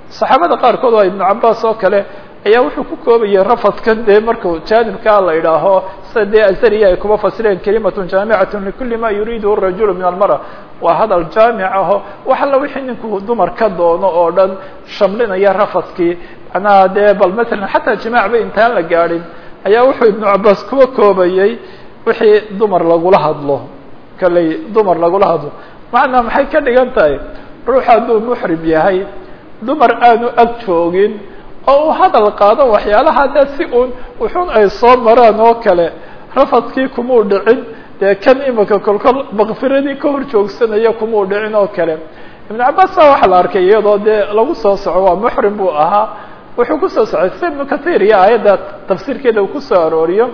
saxaabada qaarkood waa ibnu cabaas oo kale ayaa wuxuu ku koobayay rafadkan dee marku jaanibkaa la idhaaho sida dee azariya ay kuma fasireen kalimatun jaamicatun likuli ma yuriiduhu rajulu min almara waa hadal jaamic aho wax alla wixii ninku dumar ka doono oo dhan shamlinaya rafadkii macnaha dee bal matalan xataa jimaac ba intaan la gaadhin ayaa wuxuu ibnu cabaas kuwa koobayey wixii dumar lagula hadlo kaley dumar lagula hadlo macnaa maxay ka dhigan tahay ruux hadduu muxrim yahay dumar aanu ag joogin oo uu hadal qaado waxyaalaha dee si uun wuxuun ay soo maraan oo kale rafadkii kumuu dhicin dee kan imika kolkol makfiradii ka hor joogsanaya kumuu dhicin oo kale ibnu cabaas baa waxaa la arkay iyadoo dee lagu soo soco waa muxrim buu ahaa wuxuu kusoo socday sida ibnu kathir iyo aayadda tafsiirkeeda uu kusoo arooriyo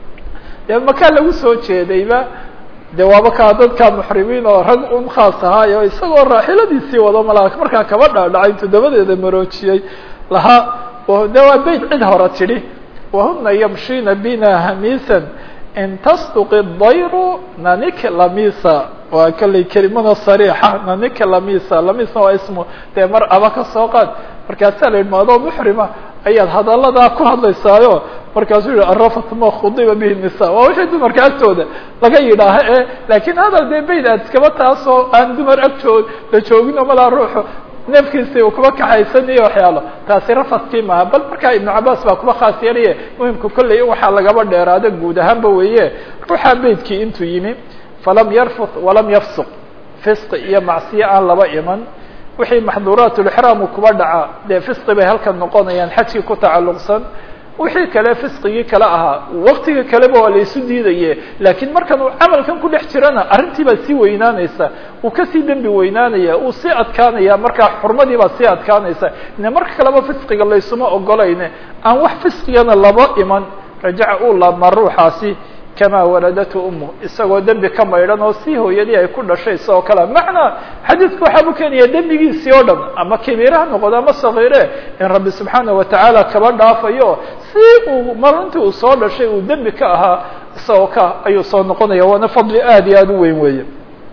dee makaa lagu soo jeedayba de waaba kaa dadka muxrimiin oo rag un khaas ahaayo isagoo raaxiladiisii wado malaa markaa kaba dhaadhacay intuu dabadeeda maroojiyey lahaa de waa beyt cid hore tidhi wahuna yamshina bina hamisan in tasduqi dayru nanik lamisa waa kalley kelimada sariixa nanik lamisa lamisna waa ismu dee mar aba ka soo qaad markaasaa la yidhi maadoo muxrima ayaad hadalladaa ku hadlaysaayo markaasuu yihi arafat ma khudiba bihi nisa waa wixii dumarka agtooda laga yidhaaha e laakiin hadal dee bayd aad iskaba taasoo aan dumar ag joog la joogin oo malaa ruuxu neefkiisi uu kuba kaxaysan iyo waxyaalo taasi rafadkii maaha bal markaa ibnu cabaas baa kuba khaas yeelaye muhimka kolley in waxaa lagaba dheeraado guud ahaanba weeye ruuxaa beydkii intuu yimi falam yarfut walam yafsuq fisqi iyo macsiye aan laba iman wixii maxduuraat lixraamu kuba dhaca dee fisqi bay halkan noqonayaan xajkii ku tacalluqsan wixii kale fisqigii kale ahaa waktiga kaleba waa la isu diidaye laakiin markan uu camalkan ku dhex jirana arrintii baa sii weynaanaysa uu kasii dembi weynaanaya uu sii adkaanaya markaa xurmadii baa sii adkaanaysa ine marka kaleba fisqiga laysuma ogolayne aan wax fisqigana laba iman rajaca uu laabmaa ruuxaasi kamaa waladatu umu isagoo dembi ka maydhan oo si hooyadii ay ku dhashay isagoo kale macnaa xadiidku waxaa buu keenaya dembigiisii oo dhan ama kabiire ha noqdo ama sagiire in rabbi subxaana watacaala kaba dhaafayo si uu marintii uu soo dhashay uu dembi ka ahaa isagoo ka ayuu soo noqonaya waana fadli aad iyo aad u weyn weeye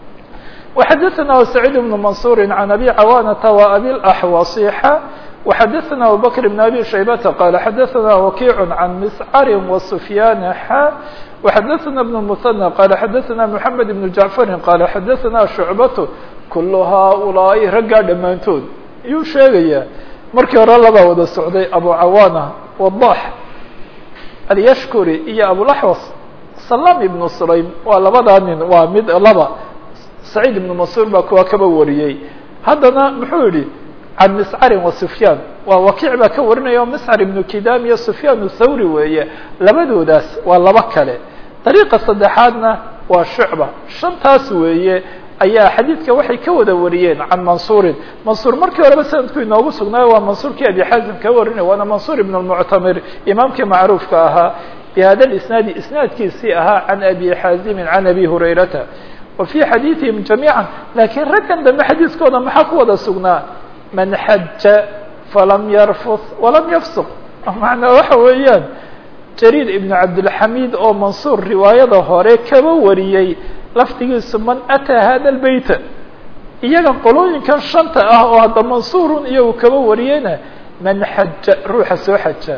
وxadثna سعيد بن منصور عن أbي cawاnةa وأbي الأحوصيxa وxadثna أبو بكر بن أbي شhيبة qال xadثna وkيع عن مسcر وسفyان xا وxadثna بن المثنى qال xadثna محمد بن جعفر qال xadثna شhuعبة كل haaؤuلaaءi raggaa dhammaantood yuu sheegaya markii hore labaa wada socday أbو cawاnة وضاح الyshkري iyo أبوالأحوص سلام بن سليم waa labadaa nin waa mid laba سعيد بن منصور baa kuwa kaba wariyey haddana muxuu yihi can مسcr وسفyاn waa wakiic baa ka warinaya o مسcr بن kidam iyo سفyاn الthawri weeye labadoodaas waa laba kale طريqa saddexaadna waa shucba shantaas weeye ayaa xadiidka waxay ka wada wariyeen can mansuurin mansuur markii horeba sanadku inoogu sugnaayo waa mansuurkii abi xaazim ka warinay waana mansuur ibn الmuctamir imaamkii macruufka ahaa bhada isnaadi isnaadkiisii ahaa can abi xaazimin can abi hurayrata wa fii xadiiثihim jamiiعa lakiin raggan dambe xadiiskooda maxaa ku wada sugnaa man xaja falam yarfut walam yafsuq macnaa waxa weeyaan jariir ibn cabdilxamiid oo mansuur riwaayada hore kaba wariyey laftigiisu man ataa hada lbeyta iyaga qolooyinkan shanta ah oo hadda mansuurun iyagu kaba wariyeyna man xaja ruuxa soo xaja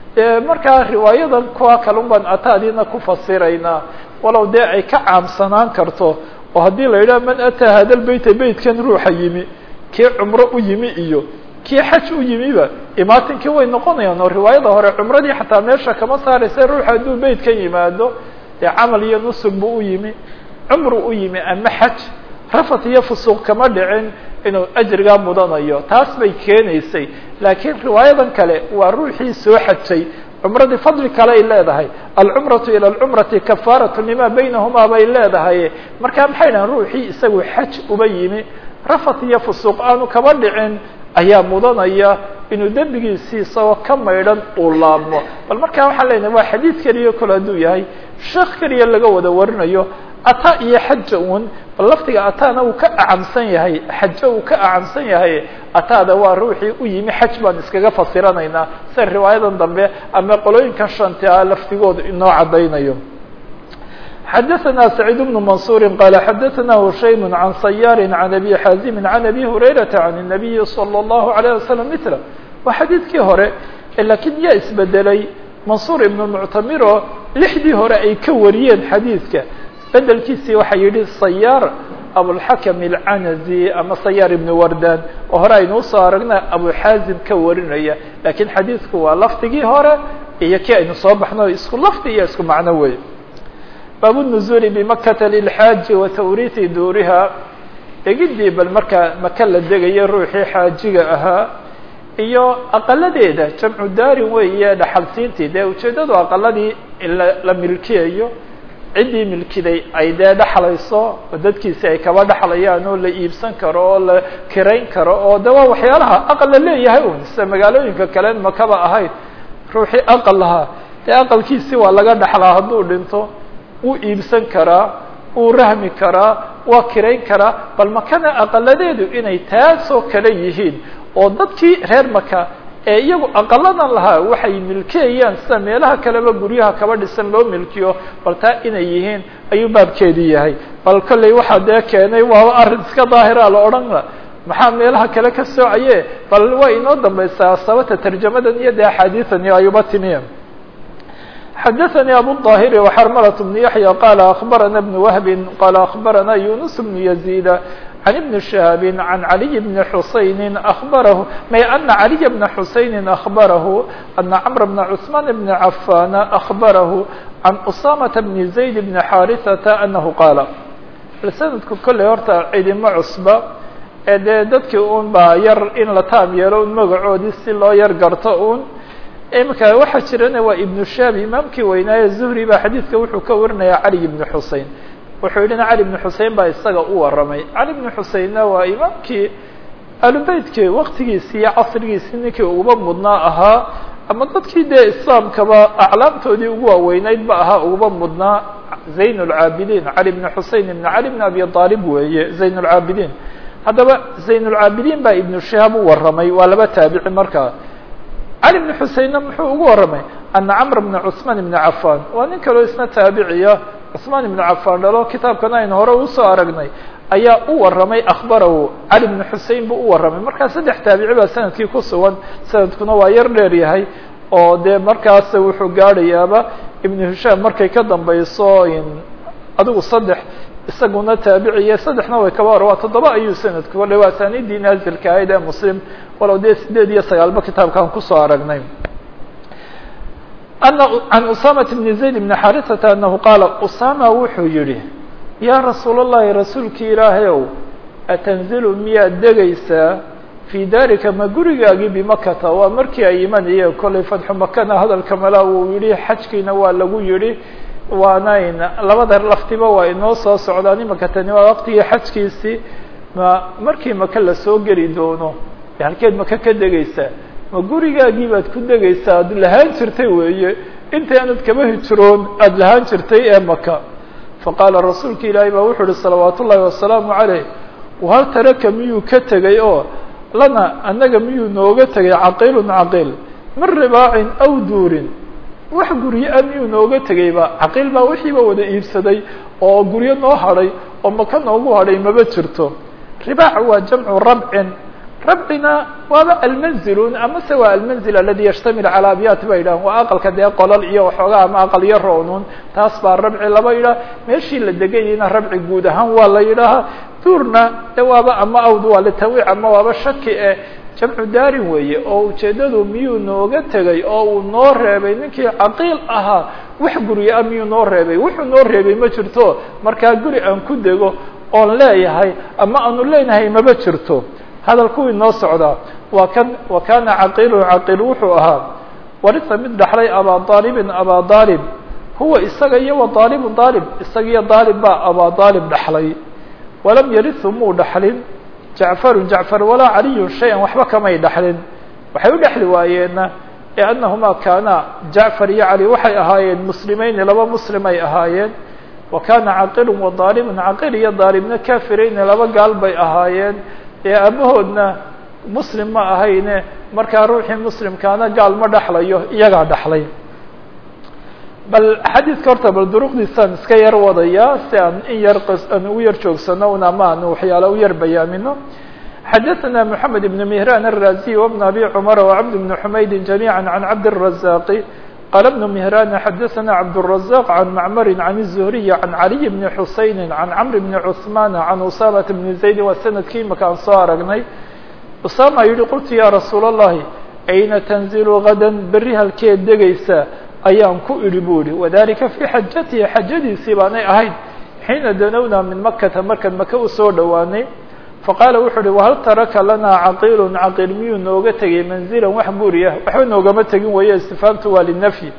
markaa riwaayadan kuwa kalun baan ataadiina ku fasiraynaa walow dee ay ka caamsanaan karto oo haddii la yidhaha man ataa hada lbeyta beytkan ruuxa yimi kii cumro u yimi iyo kii xaj u yimiba imaatinkii way noqonayaan oo riwaayada hore cumradii xataa meesha kama saaraysa ruuxa hadduu beytkan yimaado dee camal iyo nusug buu u yimi cumru u yimi ama xaj rafat iyo fusuuq kama dhicin inuu ajrigaa mudanayo taas bay keenaysay laakiin riwaayadan kale waa ruuxii soo xajay cumradii fadli kale ay leedahay alcumratu ila alcumrati kafaaratu lima baynahumaa bay leedahay marka maxay dhahan ruuxii isagu xaj uba yimi rafat iyo fusuuq aanu kaba dhicin ayaa mudanaya inuu dembigiisii isagoo ka maydhan uu laabmo bal markaa waxaan leenahay waa xadiid keliya kole hadduu yahay sheekh keliya laga wada warinayo ata iyo xaja un bal laftiga atana uu ka acamsan yahay xaje uu ka acamsan yahay ataada waa ruuxii u yimi xaj baan iskaga fasiranaynaa sida riwaayadan dambe ama qolooyinkan shantia laftigooda inoo caddaynayo xadaثna سacيid بن maنصuuri qala xadaثna hushaym عan صyaar عan abi xaazimi عan abi hurayraةa عan النabiyi slى الlahu عalيه waslم mثla waa xadiidkii hore lakiin yaa isbedelay mansuur ibn muctamiro lixdii hore ay ka wariyeen xadiidka bedelkiisii waxaa yihi sayaar abulxakam alcanazi ama sayaar ibn wardan oo hore aynu usoo aragna abuxaazim ka warinaya lakiin xadiidku waa lafdigii hore iyo kii aynu soo baxno isku lafdi iyo isku macno wey bab النزul bmakata lilxaaji wa tawriiثi duuriha degidii bal markaa maka la degaya ruuxii xaajiga ahaa iyo aqaladeeda jamcu daarin weeye dhaxalsiintii dee ujeeddadu aqaladii la milkiyayo ciddii milkiday ay dee dhexlayso oo dadkiisi ay kaba dhexlayaan oo la iibsan karo oo la kirayn karo oo de waa waxyaalaha aqal la leeyahay un sida magaalooyinka kalen makaba ahayd ruuxii aqal lahaa dee aqalkiisi waa laga dhexlaa hadduu dhinto wuu iibsan karaa wuu rahmi karaa waa kirayn karaa bal makana aqaladeedu inay taasoo kale yihiin oo dadkii reer maka ee iyagu aqaladan lahaa waxay milkiyayaan sida meelaha kaleba guryaha kaba dhisan loo milkiyo bal taa inay yihiin ayuu baabkeedii yahay bal kolley waxaa dee keenay waaba arrin iska daahira la odhanla maxaa meelaha kale ka soocaye bal way inoo dambaysaa sababta tarjamadan iyo dee axaadiidan iyo ayuba timiya xadaثnي abu الظاhir وxrmlة بن yaحyى qال أخbarana بن وهb qال أخbarana يuنس بن يزيد عن بن شهاب عن علي بن حuسين أخبره may أن علي بن حuسين أخبره أن cمر بن عثمان بن عفان أخبره عن أسامة بن زيد بن xاrثة أنه qاaل snadku kolley horta cidima cusba ee dee dadkii un baa yar in la taam yeelo un magacoodii si loo yar garto un imika waxaa jirana waa ibnu shaab imaamkii weynaaye zuhri baa xadiidka wuxuu ka warinaya cali ibnu xusein wuxuu yidhina cali ibnu xusein baa isaga u warramay cali ibnu xuseinna waa imaamkii alubeytkii waktigiisi iyo casrigiisii ninkii uguba mudnaa ahaa ama dadkii dee islaamkaba aclaamtoodii ugu waaweyneyd ba ahaa uguba mudnaa zayn lcaabidiin cali ibnu xusein ibn cali ibn abi aalib weeye zayn lcaabidiin haddaba zayn lcaabidiin baa ibnu shahaab u warramay waa laba taabici markaa cali bn xuseinna muxuu ugu warramay ana camr bna cثmaan ibna cafan waa nin kaloo isna taabiciya cثmaan ibna cafan dhalo kitaabkana aynu hore usoo aragnay ayaa u warramay akhbarahu cali bn xusein buu u warramay markaa saddex taabici baa sanadkii ku sugan sanadkuna waa yar dheer yahay oo dee markaas wuxuu gaadhayaaba ibnu hishaam markay ka dambayso adigu saddex isaguna taabiciya saddexna way kaba hor waa toddoba ayuu sanadku wale waa asaaniidii naazilka ahayd ee muslim walow dee sideed iyo sagaalba kitaabkaan kusoo aragnay ana can usamata bni zayd bni xarisata anahu qaala usama wuxuu yihi yaa rasuul اllahi rasuulkii ilaahay ow atanzilu miyaad degaysaa fii daarika ma gurigaagii bimakata waa markii ay imanayeen kollay fatxu makana hadalka mala uu yihi xajkiina waa lagu yihi waanayn labada laftiba waa inoo soo socdaan imaka tani waa waqtigii xajkiisii ma markii maka lasoo geli doono halkeed maka ka degaysaa ma gurigaagii baad ku degaysaa ad lahaan jirtay weeye intii aanad kaba hijroon aada lahaan jirtay ee maka faqaala rasuulka ilaahay baa wuxuu uhi salawaat ullaahi wasalaamu caleyh wahal taraka miyuu ka tegay oo lana annaga miyuu nooga tegay caqiilun caqiil min ribaacin aw duurin wax guryo a miyuu nooga tegayba caqiil baa wixiiba wada iibsaday oo guryo noo hadhay oo maka noogu hadhay maba jirto ribaac waa jamcu rabcin rabcina waaba almanzilun amase waa almanzil aladi yashtamil calaa abyaat ba yidhahan waa aqalka dee qolal iyo waxoogaa ama aqal iyo roonun taas baa rabci laba yidhaha meeshii la degayayna rabci guud ahaan waa la yidhaahaa duurna de waaba ama awd waa litawiic ama waaba shaki eh jamcu daarin weeye oo ujeeddadu miyuu nooga tegay oo uu noo reebay ninkii caqiil ahaa wax guryo ah miyuu noo reebay wuxuu noo reebay ma jirto markaa guri aan ku dego oon leeyahay ama aanu leenahay maba jirto hadalku inoo socdaa waa kan wa kana caqiilu caqiil wuxuu ahaa warisa mid dhaxlay abaa aalibin abaa aalib huwa isaga iyo wa aalibu aalib isaga iyo aalib baa abaa aalib dhaxlay walam yarihu muu dhaxlin jacfaru jacfar walaa caliyun shay-an waxba kamay dhaxlin waxay u dhexli waayeenna liannahumaa kaana jacfar iyo cali waxay ahaayeen muslimayni laba muslim ay ahaayeen wa kana caqiilun wa aalibun caqiil iyo aalibna kafirayni laba gaal bay ahaayeen ee aabahoodna muslim ma ahayne markaa ruuxii muslimkaana gaal ma dhexlayo iyagaa dhexlay bal xadiidka horta bal duruqdiisaan iska yar wadaya si aan in yar aan ugu yar joogsano un ama aan waxyaala u yar bayaamino xadaثna mحamed بn mهran الraziي وبn abi cmr وcبd بn حmayd جamيعا عan cabd الرaزاq qال بن مهrان xdثna cبدالرزاq عن معmr عن الزهري عن علي بن حuسين عن cمر بن عثمان عن أsامة بن زaيد waa snadkii imaka aan soo aragnay أsامة yihi qلtu ya رasuul الlahi أyna تنزل غadا beri halkeed degaysa ayaan ku idhi bu ihi وذلika في xajatihi xajadiisii baanay ahayd xiina danowna min makata markaan maka usoo dhowaanay faqaala wuxuu uhi wahal taraka lanaa caqiilun caqiil miyuu nooga tegay manzilan wax buuriya waxba noogama tegin weeye istifaamtu waa linafyi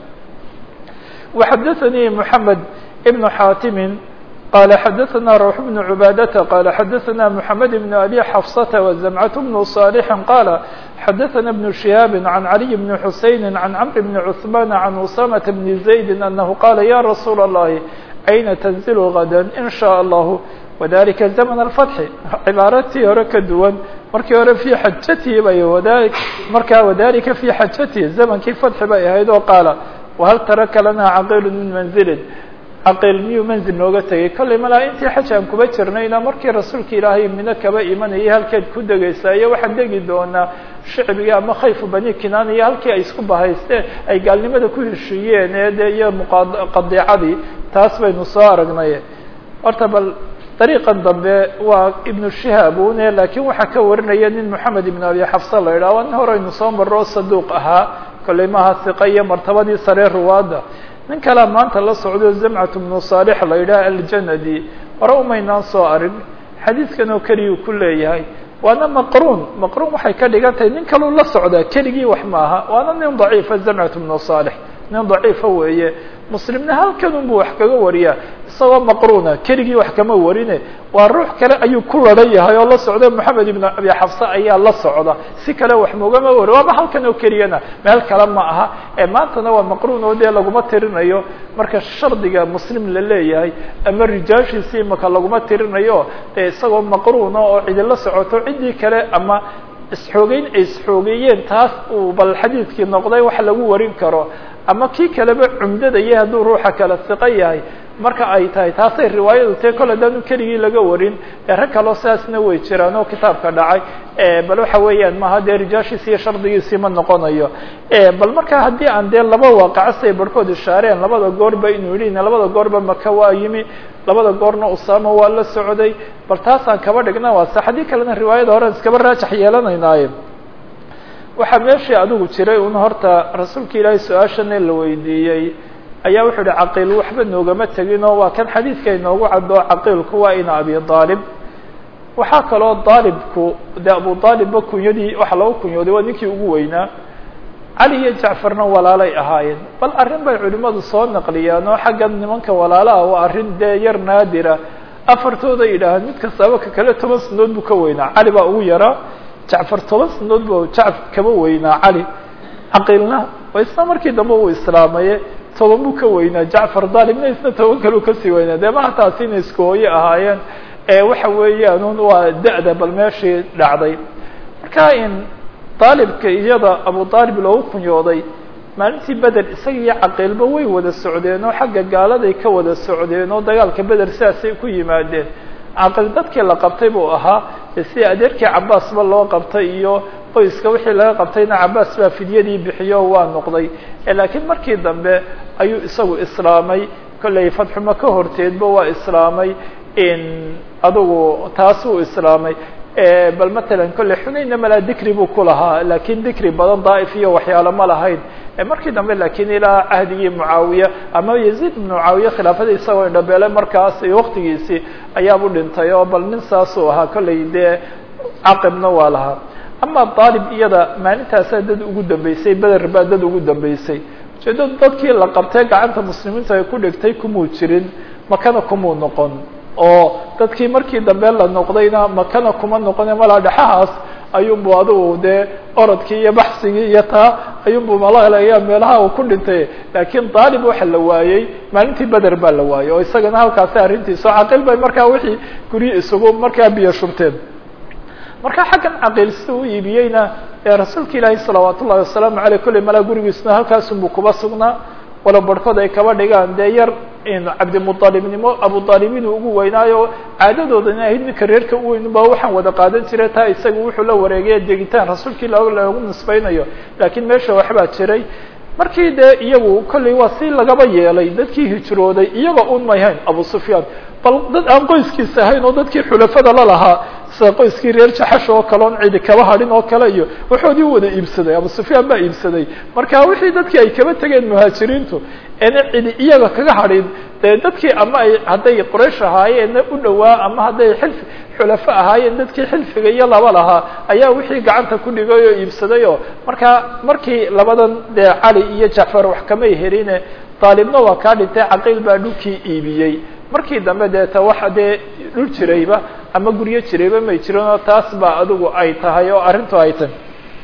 waxadaثanii moxamed ibnu xaatimin qaala xadaثana rawx bnu cubaadata qaala xadaثana moxamed ibnu abi xafsata wazamcat bnu صaalixin qaala xadaثana bnu shihaabi can caliy bni xusayni can camr bni cuثmaana can usamata bni zaydi anahu qaala ya rasuula اllahi ayna tanzilu gada in shaء allahu wadalika zaman alfatxi cibaaratii hore ka duwan markii hore fii xajatihi bay wada markaa wadalika fii xajatihi zamankii fatxi bay ahayd oo qaala wahal taraka lanaa caqiilu min manzilin caqiil miyuu manzil nooga tegay kollay malaa intii xaj aan kuba jirnayna markii rasuulka ilaahay mino kaba imanayay halkeed ku degaysaa iyo waxaan degi doonaa shicbiga ama khayfu bani kinaan iyo halkii ay isku bahaysteen ay gaalnimada ku heshiiyeen ee de iyo muqadiicadii taas baynu soo aragnay horta bal dariiqan dambe waa ibnu shihaabune laakiin waxaa ka warinaya nin moxamed ibn abi xafsa la yidhaha waa nin hore aynu soo marro saduuq ahaa kollay maaha hiqa iyo martabadii saree ruwaadda nin kalea maanta la socdo zamcat bnu saalix la yidhaha aljanadi hore umaynaan soo arag xadiidkan oo keliyuu ku leeyahay waana maqruun maqruun waxay ka dhigan tahay nin kaluu la socdaa keligii wax maaha waana nin daciifa zamcat bnu saalix nin daciifa weeye muslimna halkan unbu wax kaga wariyaa isagoo maqruuna keligii wax kama warine waa ruux kale ayuu ku laran yahay oo la socda moxamed ibn abi xafsa ayaa la socda si kale wax mogama wari waaba halkan oo keliyana meel kale ma aha ee maantana waa maqruun oo dee laguma tirinayo marka shardiga muslim la leeyahay ama rijaashiisi imaka laguma tirinayo dee isagoo maqruuna oo cidi la socoto ciddii kale ama isxoogeyn ay isxoogeeyeen taas uu bal xadiidkii noqday wax lagu warin karo ama kii kaleba cumdadaya hadduu ruuxa kala siqo yahay marka ay tahay taasay riwaayadu tee kol haddaanu keligii laga warin ee rag kaloo sidaasna way jiraan oo kitaabka dhacay bal waxa weeyaan maaha dee rijaashiisi iyo shardigiisii ma noqonayo bal marka haddii aan dee laba waaqaco siay barhkood ishaareen labada goorba inuu yidhi labada goorba maka waa yimi labada goorna usaama waa la socday bal taasaan kaba dhigna waa sax haddii kalena riwaayada hore iskaba raajax yeelanaynaaye waxaa meeshii adigu jiray un horta rasuulka ilaahay su-aashana la weydiiyey ayaa wuxuu ihi caqiil waxba noogama teginoo waa kan xadiidka inoogu caddo caqiilku waa ina abi aalib waxaa kaloo daalibku de abu aalibba kunyadii waxa lagu kunyooday waa ninkii ugu weynaa cali iyo jacfarna walaalay ahaayeen bal arrin bay culimadu soo naqliyaan oo xaggan nimanka walaalaha waa arrin dee yar naadira afartooda yidhaahaan mid kastaaba ka kale toban sanadood buu ka weynaa cali baa ugu yaraa jacfar toban sanadood bu jacfar kaba weynaa cali caqiilna isna markii dambe uu islaamaye toban buu ka weynaa jacfar daalibna isna toban kaleu kasii weynaa dee maha taasi inay isku hooye ahaayeen waxa weeyaan un waa da-da bal meeshii dhacday marka in daalibka iyada abu aalib loogu kunyooday maalintii beder isaga iyo caqiilba way wada socdeen oo xagga gaaladay ka wada socdeen oo dagaalka beder sidaasay ku yimaadeen caqiil dadkii la qabtay buu ahaa sida adeerkii cabaasba loo qabtay iyo qoyska wixii laga qabtayna cabaas baa fidyadii bixiyo waa noqday laakiin markii dambe ayuu isagu islaamay kollay fadxuma ka horteedba waa islaamay adugu taasuu islaamay bal matalan kolley xunaynna malaa dikri buu ku lahaa laakiin dikri badan daa'if iyo waxyaalo ma lahayn markii dambe lakiin ilaa cahdigii mucaawiya ama yaziid ibn mucaawiya khilaafadii isagoo indhabeele markaas iyo waktigiisii ayaabu dhintay oo bal nin saasuu ahaa kollay dee caqibna waa lahaa ama daalib iyada maalintaasaa dad ugu dambeysay beder baa dad ugu dambeysay ujeedo dadkii la qabtay gacanta muslimiinta ay ku dhigtay kumuu jirin makana kumuu noqon oo dadkii markii dambe la noqdayna makana kuma noqone malaa dhexahaas ayuunbu adigu dee orodkii iyo baxsigii iyo taa ayuunbu malalayaa meelaha uu ku dhintay laakiin daalib waxa la waayey maalintii beder baa la waayey oo isagana halkaasi arrintiisa o caqiil bay markaa wixii guryi isugu markaa biyo shubteen marka xaggan caqiil sida u iibiyeyna ee rasuulka ilaahi salawaat ullahi wasalaamu aleyh kolley malaa gurigiisuna halkaasunbuu kuba sugnaa walo barhkood ay kaba dhigaan dee yar cabdimualibnimo abuaalib inuu ugu weynaayo caadadooda ina ahayd ninka reerka u weyn ba waxaan wada qaadan jiray taa isaga wuxuu la wareegaya degitaan rasuulkii loogu nisbaynayo laakiin meesha waxbaa jiray markii dee iyagu kollay waa si lagaba yeelay dadkii hijrooday iyaga un mayhayn abu sufyaan bal dad aan qoyskiisa ahayn oo dadkii xulafada la lahaa sida qoyskii reer jaxash oo kale on cidi kaba hadhin oo kale iyo waxoodii wada iibsaday abu sufyaan baa iibsaday marka wixii dadkii ay kaba tegeen muhaajiriintu eena cidi iyaga kaga hadhin dee dadkii ama ay hadday quraysh ahaayeenna u dhowaa ama hadday xilfi xulafo ahaayeen dadkii xilfiga iyo laba lahaa ayaa wixii gacanta ku dhigay oo iibsaday oo marka markii labadan dee cali iyo jacfar wax kamay heline daalibna waa kaa dhintay caqiil baa dhulkii iibiyey markii dambe deeta waxa dee dhul jirayba ama guryo jirayba may jirin oo taas ba adigu ay tahay oo arrintu ay tahay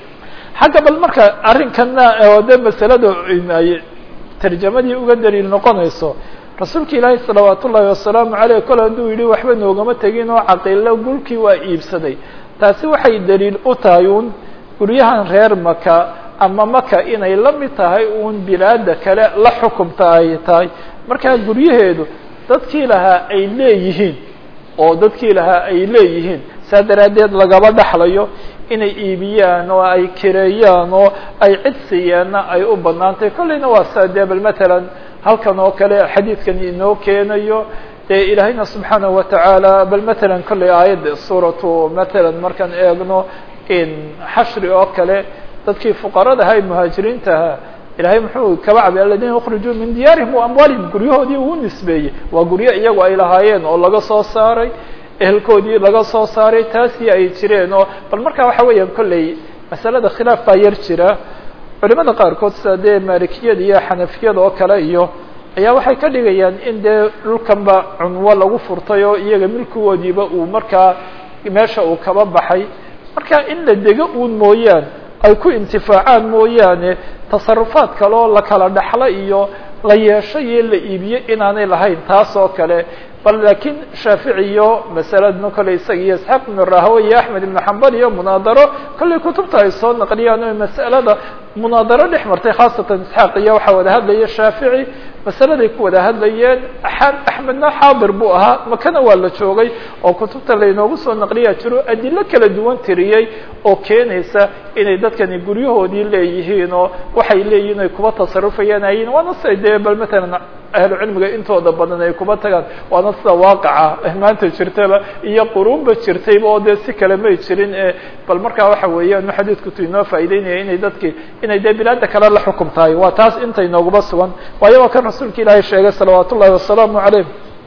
xagga bal marka arrinkana oo de masalada ay tarjamadii uga daliil noqonayso rasuulka ilaahi salawaat ullaahi wasalaamu aleyh kole hadduu yihi waxba noogama tegin oo caqiilo gulkii waa iibsaday taasi waxay daliil u tahay un guryahan reer maka ama maka inay la mid tahay uun bilaada kale la xukumta ay tahay markaa guryaheedu dadkii lahaa ay leeyihiin oo dadkii lahaa ay leeyihiin saa daraaddeed lagaba dhaxlayo inay iibiyaan oo ay kireeyaan oo ay cid siiyaanna ay u banaantay kollayna waa saa dee bal matalan halkan oo kale xadiidkan inoo keenayo dee ilaahayna subxaanahu watacaala bal matalan kollay aayadda suuratu matalan markaan eegno in xashri oo kale dadkii fuqarada ahaa ee muhaajiriintaha ilahay muxuu kaba cabay aladina ukrijuu min diyaarihim wa amwaalihim guryahoodii uu nisbeeyey waa guryo iyagu ay lahaayeen oo laga soo saaray ehelkoodii laga soo saaray taasii ay jireen oo bal markaa waxa weeyaan kolley masalada khilaaf baa yar jira culimada qaarkood sida dee maalikiyada iyo xanafiyada oo kale iyo ayaa waxay ka dhigayaan in dee dhulkanba cunwo lagu furtay oo iyaga milkigoodiiba uu markaa meesha uu kaba baxay marka in la dego uun mooyaan ay ku intifaacaan mooyaane tasarufaad kale oo la kala dhaxlo iyo la yeesho iyo la iibiyo inaanay lahayn taas oo kale bal laakiin shaafici iyo masaladna kolley isaga iyo isxaaq ibnu rahwe iyo axmed ibnu xambal iyo munaadaro kolley kutubta ay soo naqliyaan o masalada munaadaro dhex martay khaasatan isxaaq iyo waxaa wada hadlaya shaafici masaladay ku wada hadlayeen axmedna xaadir buu ahaa makana waa la joogay oo kutubta laynoogu soo naqliyaa jiro adilo kala duwan tiriyey oo keenaysa inay dadkani guryahoodii leeyihiin oo waxay leeyihin ay kuba tasarufayaan ayin waana siday dee bal matalan ahlu cilmiga intooda badan ay kuba tagaan waana sida waaqaca maanta jirtaba iyo quruunba jirtayba oo dee si kale may jirin e bal markaa waxa weeyaan xadiidkutu inoo faa'ideynaya inay dadki inay dee bilaada kale la xukum tahay waa taas inta inooguba sugan waayo waa kan rasuulka ilaahay sheegay salawaat ullahi wasalaamu calayh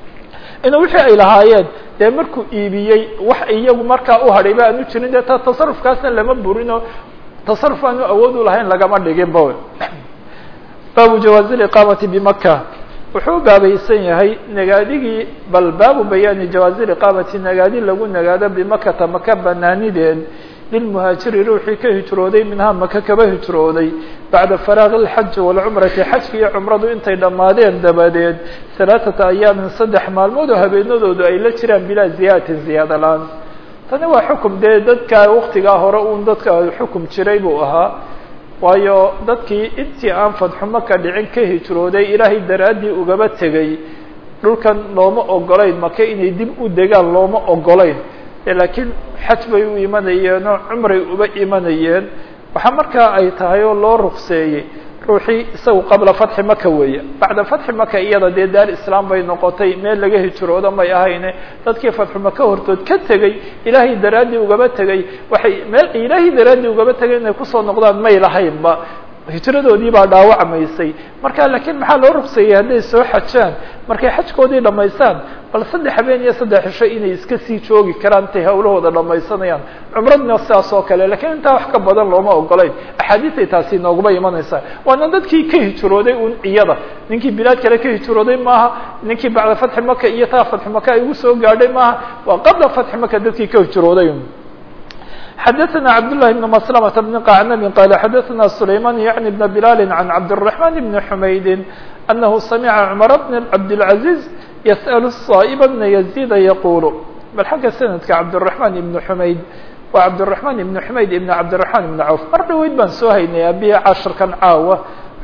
inuu wixii ay lahaayeen dee markuu iibiyey wax iyagu markaa u hadhayba aanu jirin dee ta tasarufkaasna lama burinoo tasaruf aanu awood u lahayn lagama dhigin ba baabu jawaazi liqaamati bimaka wuxuu u baabaysan yahay nagaadigii bal baabu bayaani jawaazi liqaamati nagaadi lagu nagaado bimakata maka banaanideed lilmuhaajiri ruuxii ka hijrooday minhaa maka kaba hijrooday bacda faraaqi اlxaji wاlcumrati xajki iyo cumradu intay dhammaadeen dabadeed halaaثata ayaamin saddex maalmood oo habeenadoodu ay la jiraan bilaa ziyaadatin ziyaada la-aan tani waa xukum dee dadka waktigaa hore uun dadka xukum jiray buu ahaa waayo dadkii intii aan fadxu maka dhicin ka hijrooday ilaahay daraaddii ugaba tegay dhulkan looma ogolayn maka inay dib u degaan looma ogolayn laakiin xaj bay u imanayeen oo cumray uba imanayeen waxaa markaa ay tahay oo loo rukseeyey ruuxii isagu qabla fatxi maka weeye bacda fatxi maka iyada dee daar islaam bay noqotay meel laga hijroodo may ahayne dadkii fatxu maka hortood ka tegey ilaahay daraaddii ugaba tegey waxay meel ilaahay daraaddii ugaba tegay inay kusoo noqdaan may lahaynba hijradoodii baa dhaawacmaysay marka laakiin maxaa loo rugseeyey hadday soo xajaan markay xajkoodii dhamaystaan bal saddex habeen iyo saddex cisho inay iska sii joogi karaan intay hawlahooda dhamaysanayaan cumradna sidaas oo kale lakiin intaa wax ka badan looma ogolayn axaadiisay taasi nooguma imanaysaa waana dadkii ka hijrooday un iyada ninkii bilaad kale ka hijrooday maaha ninkii bacda fatxi maka iyo taa fatxi maka ay ugu soo gaadhay maaha waa qabla fatxi maka dadkii ka hijrooday xdثna cبداللh بن مسلمة بن قعنب qال xdثna سليمان يعني بن بلال عن cبدالرحمن بن حمaيد أنه سمع عمر بن عبدالعزيز يسأل الصائب بن يزيد يقول bal xagga سندka cبدالرحمن بن حمaيد waa cبدالرحمن بن حمaيد بن cبدالرحمن بن عوف mar dhaweyd baan soo haynay abi cashirkan caawa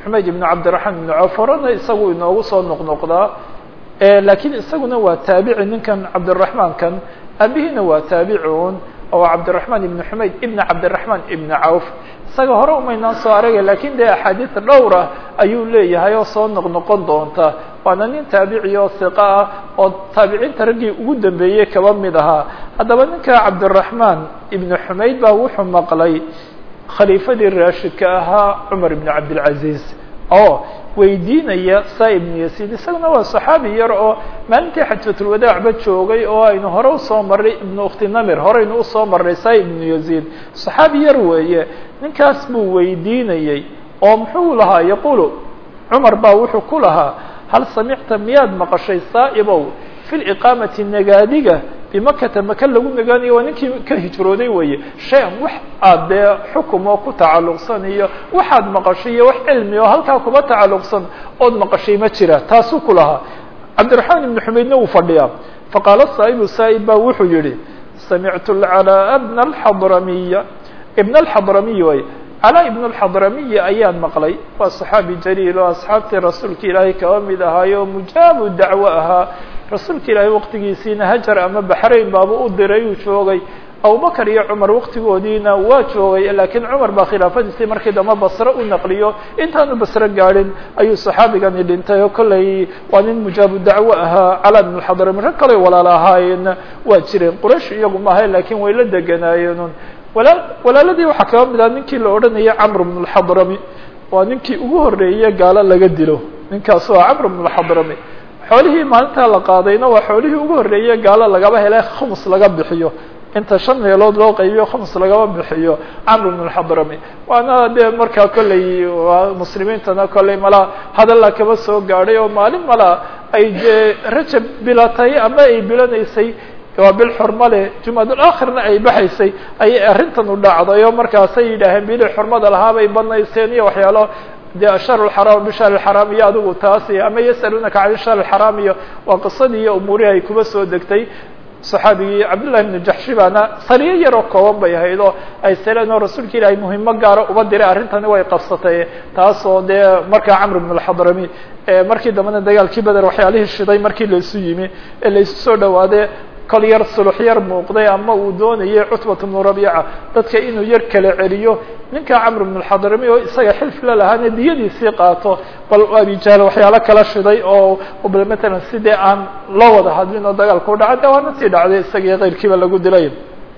xumayd ibn cabdiraxmaan ibn cawf horena isagu inoogu soo noqnoqdaa lakiin isaguna waa taabici ninkan cabdiraxmaankan abihiina waa taabicuun oo cabdiraxmaan ibn xumayd ibn cabdiraxmaan ibn cawf isaga hore umaynaan soo aragay lakin dee axaadiis dhowr ah ayuu leeyahay oo soo noqnoqon doonta waana nin taabici oo hiqa ah oo taabiciinta raggii ugu dambeeyey kaba mid ahaa haddaba ninka cabdiraxmaan ibn xumayd baa wuxuu maqlay khaliifadii raashidka ahaa cumar ibn cabdilcaziz oo weydiinaya sa ibnu yaziid isaguna waa saxaabi yar oo maalintii xajfatulwadaacba joogay oo aynu hore usoo marray ibnu ukhti namir horeynu usoo marray sa ibnu yaziid saxaabi yar weeye ninkaas buu weydiinayey oo muxuu lahaa yaqulu cumar baa wuxuu ku lahaa hal samicta miyaad maqashay saa'ibow fi liqaamati nagaadiga bimakata maka lagu nagaanayo waa ninkii ka hijrooday weeye shay-an wax aad dee xukum oo ku tacalluqsan iyo waxaad maqashay iyo wax cilmi oo halkaa kuba tacalluqsan ood maqashay ma jira taasuu ku lahaa cabdiraxmaan ibnu xumaydna uu fadhiyaa faqaala saa'ibu saa'ib baa wuxuu yihi samictu lcalaa bna alxadramiya ibna alxadramiy way calaa ibn alxadramiyi ayaan maqlay waa saxaabi jaliil oo asxaabtii rasuulka ilaahay kaba mid ahaayo oo mujaabu dacwo ahaa rasuulka ilaahay waqtigiisiina hajar ama baxrayn baaba u diray uu joogay abubakar iyo cumar waqtigoodiina waa joogay laakiin cumar baa khilaafadiisii markii dambe basre u naqliyo intaanu basre gaadhin ayuu saxaabigani dhintay oo kollay waa nin mujaabu dacwo ahaa calaa ibn alxadrami rag kale walaala ahaayeenna waa jireen quraysh iyagu maahay laakiin way la deganaayeenun walaa walaaladii waxaa kaba mid ah ninkii la odhanaya camr bn اlxadrami waa ninkii ugu horeeye gaalo laga dilo ninkaas waa camr bn اlxadrami xoolihii maalintaa la qaadayna waa xoolihii ugu horeeye gaalo lagaba hele khums laga bixiyo inta shan meelood loo qaybiyo khums lagaba bixiyo camr bn اlxadrami waana dee markaa kolley waa muslimiintana kolley malaa hadalla kaba soo gaadhay oo maalin malaa ay dee rajab bilatay ama ay bilanaysay waa bil xurma leh jumadulakhirna ay baxaysay ayay arrintan u dhacday oo markaasay yidhaaheen bili xurmada lahaa bay banaysteen iyo waxyaalo dee ashar lxaraam bishar lxaraam iyo adigu taasi ama yasalunaka can shar lxaraam iyo waa qisadii iyo umuurihii ay kuba soo degtay saxaabigii cabdullahi ibnu jaxshi baana sariyo yaroo kooban bay ahayd oo ay seleen oo rasuulka ilaahay muhimo gaara uba diray arrintani way qabsatay taasoo dee markaa camr bn alxadrami markii dambena dagaalkii beder waxyaalihii shiday markii laisu yimi ee laisu soo dhawaade kol yar sulux yar muuqday ama uu doonayay cutbat bnu rabiica dadka inuu yar kala celiyo ninka camr bn alxadrami oo isaga xilf la lahaana diyadiisii qaato bal abijahl waxyaalo kala shiday oo bal matalan sidee aan loo wada hadlin oo dagaalka u dhacay de waana tii dhacday isagii keyrkiiba lagu dilay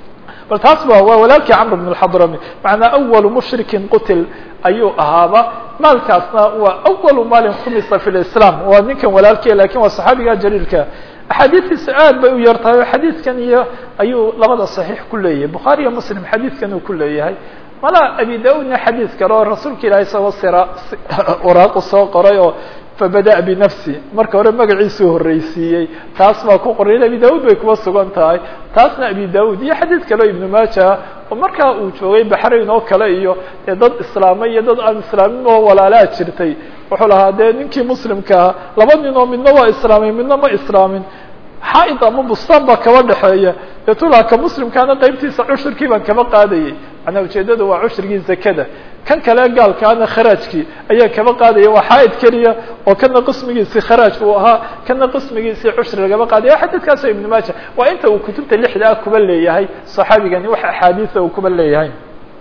bal taas ba waa walaalkii camr bn alxadrami macnaa awalu mushrikin qutil ayuu ahaaba maalkaasna waa awalu maalin khumisa fi lislam waa ninkan walaalkiia lakin waa saxaabiga jaliilka axaadiistiisu aad bay u yar tahay oo xadiidkan iyo ayuu labada صaxiix ku leeyahay bukhaari iyo muslim xadiidkan uu ku leeyahay mala abi da-udna xadiid kale oo rasuulka ilahay isagoo sira waraaqu soo qoray oo fabada binafsi marka hore magaciisuu horreysiiyey taas baa ku qoray abi da-ud bay kuba sugan tahay taasna abi da-ud iyo xadiid kale o ibnu maaja oo markaa uu joogay baxrayn oo kale iyo dee dad islaamay iyo dad aan islaamin oo walaalaa jirtay wuxuu lahaa dee ninkii muslimkaa laba nin oo midna waa islaamay midna ma islaamin xaaid ama bustaan baa kaba dhexeeya deetulaha ka muslimkaana qaybtiisa cushurkii baan kaba qaadayay manaa ujeedada waa cushrigii zakada kan kale gaalkaana kharaajkii ayaa kaba qaadaya waa xaaid keliya oo kana qismigiisii kharaaj uu ahaa kana qismigiisii cushri lagaba qaadaya xadiidkaas ibnu maaja waa inta uu kutubta lixda ah kuba leeyahay saxaabigani wax axaadiisa uu kuba leeyahay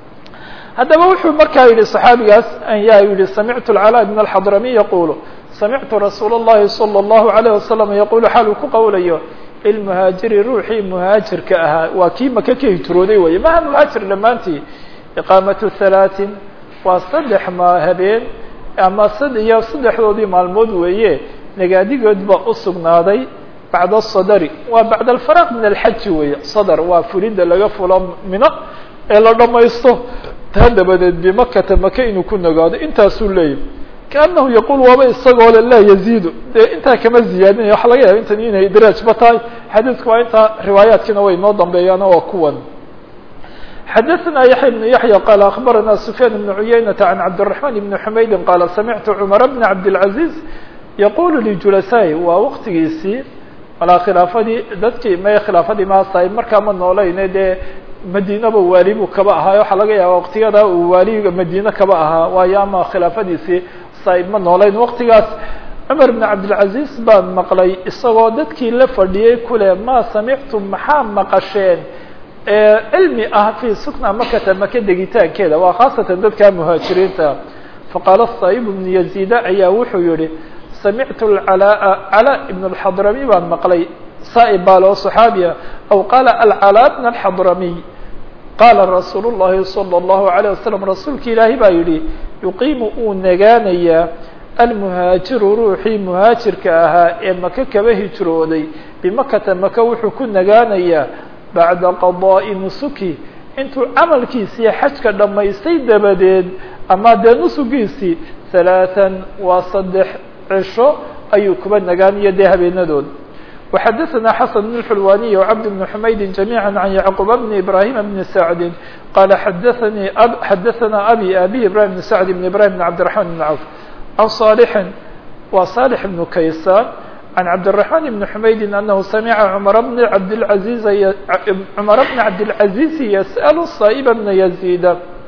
haddaba wuxuu markaa yihi صaxaabigaas ayaa yihi samictu اcalaa bn اxadrami yaqulu samictu rasuul الlahi salى الlahu عalيه wasalam yaqulu xaal uu ku qowlayo ilmuhaajiri ruuxii muhaajirka ahaa waa kii maka ka hijrooday weye maha muhaajir dhammaantii iqaamatu halaatin waa saddex ma habeen ama sad iyo saddexdoodii maalmood weeye nagaadigood baa usugnaaday bacda sadri waa bacd alfaraq min alxaji weeye sadr waa fulidda laga fulo mino ee la dhamaysto taa dabadeed bimakata maka inuu ku nagaado intaasuu leeyahy kaanahu yaquul waaba isagoo le laa yaziidu dee intaa kama ziyaadinaya waxa laga yaaba intan inay idraajba tahay xadiidku waa intaa riwaayaadkiina way noo dambeeyaan waa kuwan xadaثna yaحya بن yaحyى qال aخbarana سufyaan بن عuyaynةa عan cabdالرaحman بn حmaydi qala samictu cmar bn cabdالعaزيز yaqulu lijulasaaي waa waqtigiisii malaa khilaafadii dadkii may khilaafadii maasahay markaa ma noolayne dee madiinaba waali buu kaba ahaa waxaa laga yaaba waqtiyada uu waaliga madiine kaba ahaa waayo ama khilaafadiisii saa'ib ma noolayn waqtigaas cumar bn cabdilcaziz baan maqlay isagoo dadkii la fadhiyey kule maa samictum maxaa maqasheen cilmi ah fii sukna makata maka degitaankeeda waa khaasatan dadka muhaajiriinta faqaala saa'ib bnu yaziida ayaa wuxuu yihi samictu calaa calaa ibn اlxadrami baan maqlay saa'ib baa loo صaxaabiya aw qaala alcalaa bn اlxadramiy qaala rasuul الlahi salى الlahu عalيه wasalam rasuulki ilaahi baa yihi yuqiimu uu nagaanayaa almuhaajiru ruuxii muhaajirka ahaa ee maka kaba hijrooday bimakata maka wuxuu ku nagaanayaa bacda qadaa'i nusuki intuu camalkiisii xajka dhammaystay dabadeed ama dee nusugiisii halaathan waa saddex cisho ayuu kuba nagaanaya dee habeenadood وxadثna xسن بن الحلواني وcبد بن حmayd جميعا عن يعقوب بن إبراهيم بن سعد qال xdثnي xdثna أbي أbي إبراهيم بن سعد بن إبراهيم بن عبدالرحمن بن عوف عن صالح wa صالح بن كيسان عن عبدالرحمن بن حmayd أنه سمع عمر بن عبدالعزيز عمر بن عبدالعزيز يسأل الصائب بن يزيد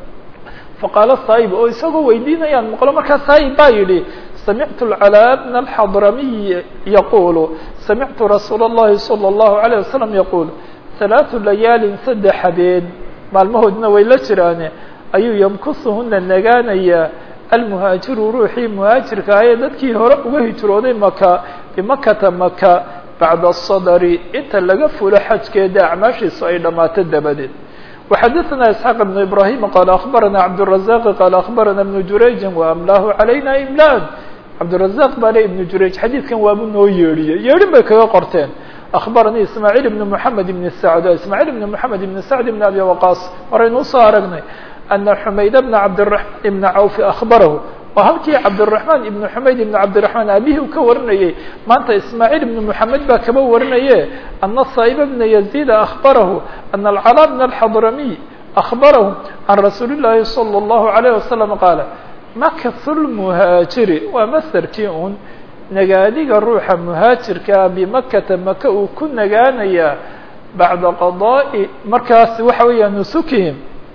فqاaل الصائب oo isagoo weydiinayaan mqlo markaa صائب baa yihi سمعت العلاء بن الحضرمي يقول سمعت رsuuل اللhi صلى الله عليه وسلم يقول ثلاث لياal سdex habeen maalmahoodna way la jiraane ayuu ymkushuna nagaanaya almuhaajiru ruuxii muhaajirka ah ee dadkii hore uga hijrooday maka bimakata maka bacda الصdr inta laga fulo xajkeeda acmaashiisu ay dhamaato dabadeed وxadثna إسحاq بن إبراهيم qال أخبرna عبدالرزاق qال أخبرna بن جurayج وأمlاه عalayna إملاn cabdiلرزاq baa le iبن jurayج xadiidkan waabu noo yeedhiyey yeedhin bay kaga qorteen أخbarnii ismاعيل بن محamed بن سعد ismاعيل بن محamed بن سعد بن أbي وقاص horaynu usoo aragnay أنa حmayd بن cabdالرحمن بن عوف أخبarahu oo halkii cabdالرحمن iبن حmayd iبن cabdiرحمن aabihii u ka warinayey maanta ismاعيل بن محamed baa kaba warinaye أنa صائب بن يزيد أخبarahu أن الcلاء بن الحضرمي أخبarahu عن رasuuل اللahi صلى الله عليه وسلم qاaل makhu lmuhaajiri waa masderkii un nagaadiga ruuxa muhaajirkaa bimakata maka uu ku nagaanayaa bacda qadaa'i markaas waxa weeya nusukihim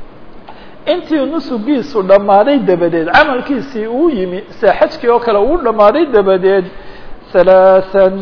intii nusugiisu dhammaaday dabadeed camalkiisii uu yimi sida xajkii oo kale uu dhammaaday dabadeed halaathan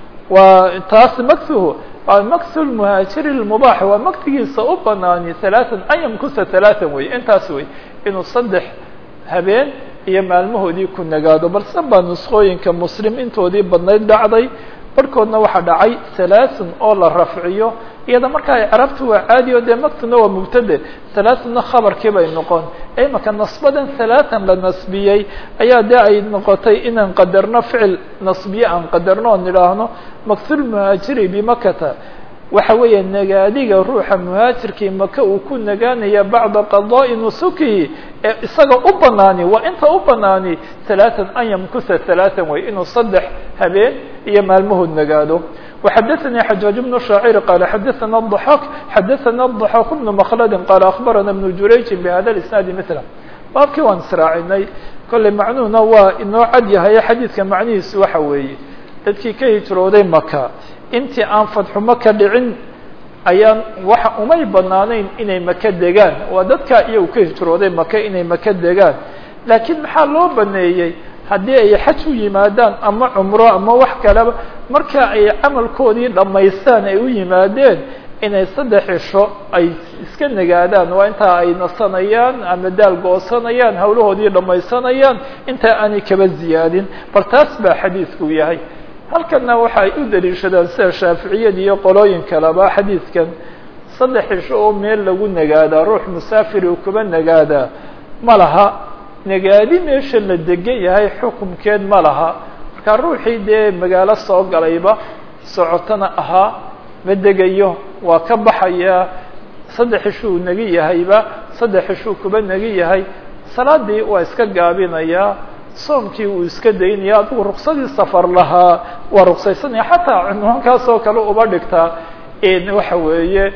waa taas makhuhu waa makhu lmuhaajiri lmubaax waa maktigiisa u banaani halaathan an yamkusa halaathan wey intaas wey inuu saddex habeen iyo maalmahoodii ku nagaado balse baa nuskooyinka muslim intoodii badnayd dhacday barhkoodna waxaa dhacay halaaثun oo la rafciyo iyada markaa icraabtu waa caadi o dee maktuna waa mubtade halaaثunna khabarkii bay noqon imaka nasbadan halaatan la nasbiyey ayaa dee ay noqotay inaan qadarno ficil nasbiye aan qadarno oo nidhaahno maktulmuhaajiri bimakata waxa weeya nagaadiga ruuxa muhaajirkii maka uu ku nagaanaya bacda qadaa'i nusukihi ee isaga u banaani waa inta u banaani halaatan an yamkusa halaatan way inuu saddex habeen iyo maalmahood nagaado وxadثnي xajاaج بن شhaacيr qال xadثna الضحاk xadثna الضحاk بن مkلd qال أخbarana بن jurayج بhada الاسناaد mثله baabkii waan israacinay kolley macnuhuna waa inoo cad yahay xadiidka macnihiisu waxa weeye dadkii ka hijrooday maka intii aan fadxu maka dhicin ayaan waxa umay banaanayn inay maka degaan waa dadkaa iyagu ka hijrooday maka inay maka degaan laakiin maxaa loo baneeyey haddii ay xaj u yimaadaan ama cumro ama wax kaleba marka ay camalkoodii dhammaystaan ay u yimaadeen inay saddex cisho ay iska nagaadaan waa intaa ay nasanayaan ama daal goosanayaan hawlahoodii dhammaysanayaan intaa aanay kaba ziyaadin bal taas baa xadiidku yahay halkana waxa ay u daliishadaan sida shaaficiyada iyo qolooyin kaleba xadiidkan saddex cisho oo meel lagu nagaadaa ruux musaafiri uu kuba nagaadaa ma laha nagaadi meesha la degan yahay xukumkeed ma laha marka ruuxii dee magaalo soo galayba socotona ahaa ma degayo waa ka baxayaa saddex ishuu nagi yahayba saddex ishuu kuba nagi yahay salaadii waa iska gaabinayaa soomkii wuu iska daynaya adigu ruksadii safar lahaa waa ruksaysanaya xataa cunwaankaas oo kale uba dhigtaa waxa weeye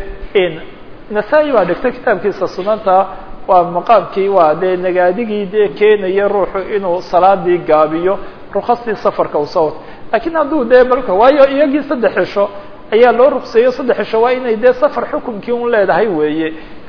nasaa-i baa dhigtay kitaabkiisa sunanta waa maqaamkii waa dee nagaadigii dee keenaya ruuxu inuu salaadii gaabiyo ruksastii safarka u soo wato lakiin hadduu dee balka waayo iyagii saddex cisho ayaa loo rukseeyo saddex cisho waa inay dee safar xukumkii un leedahay weeye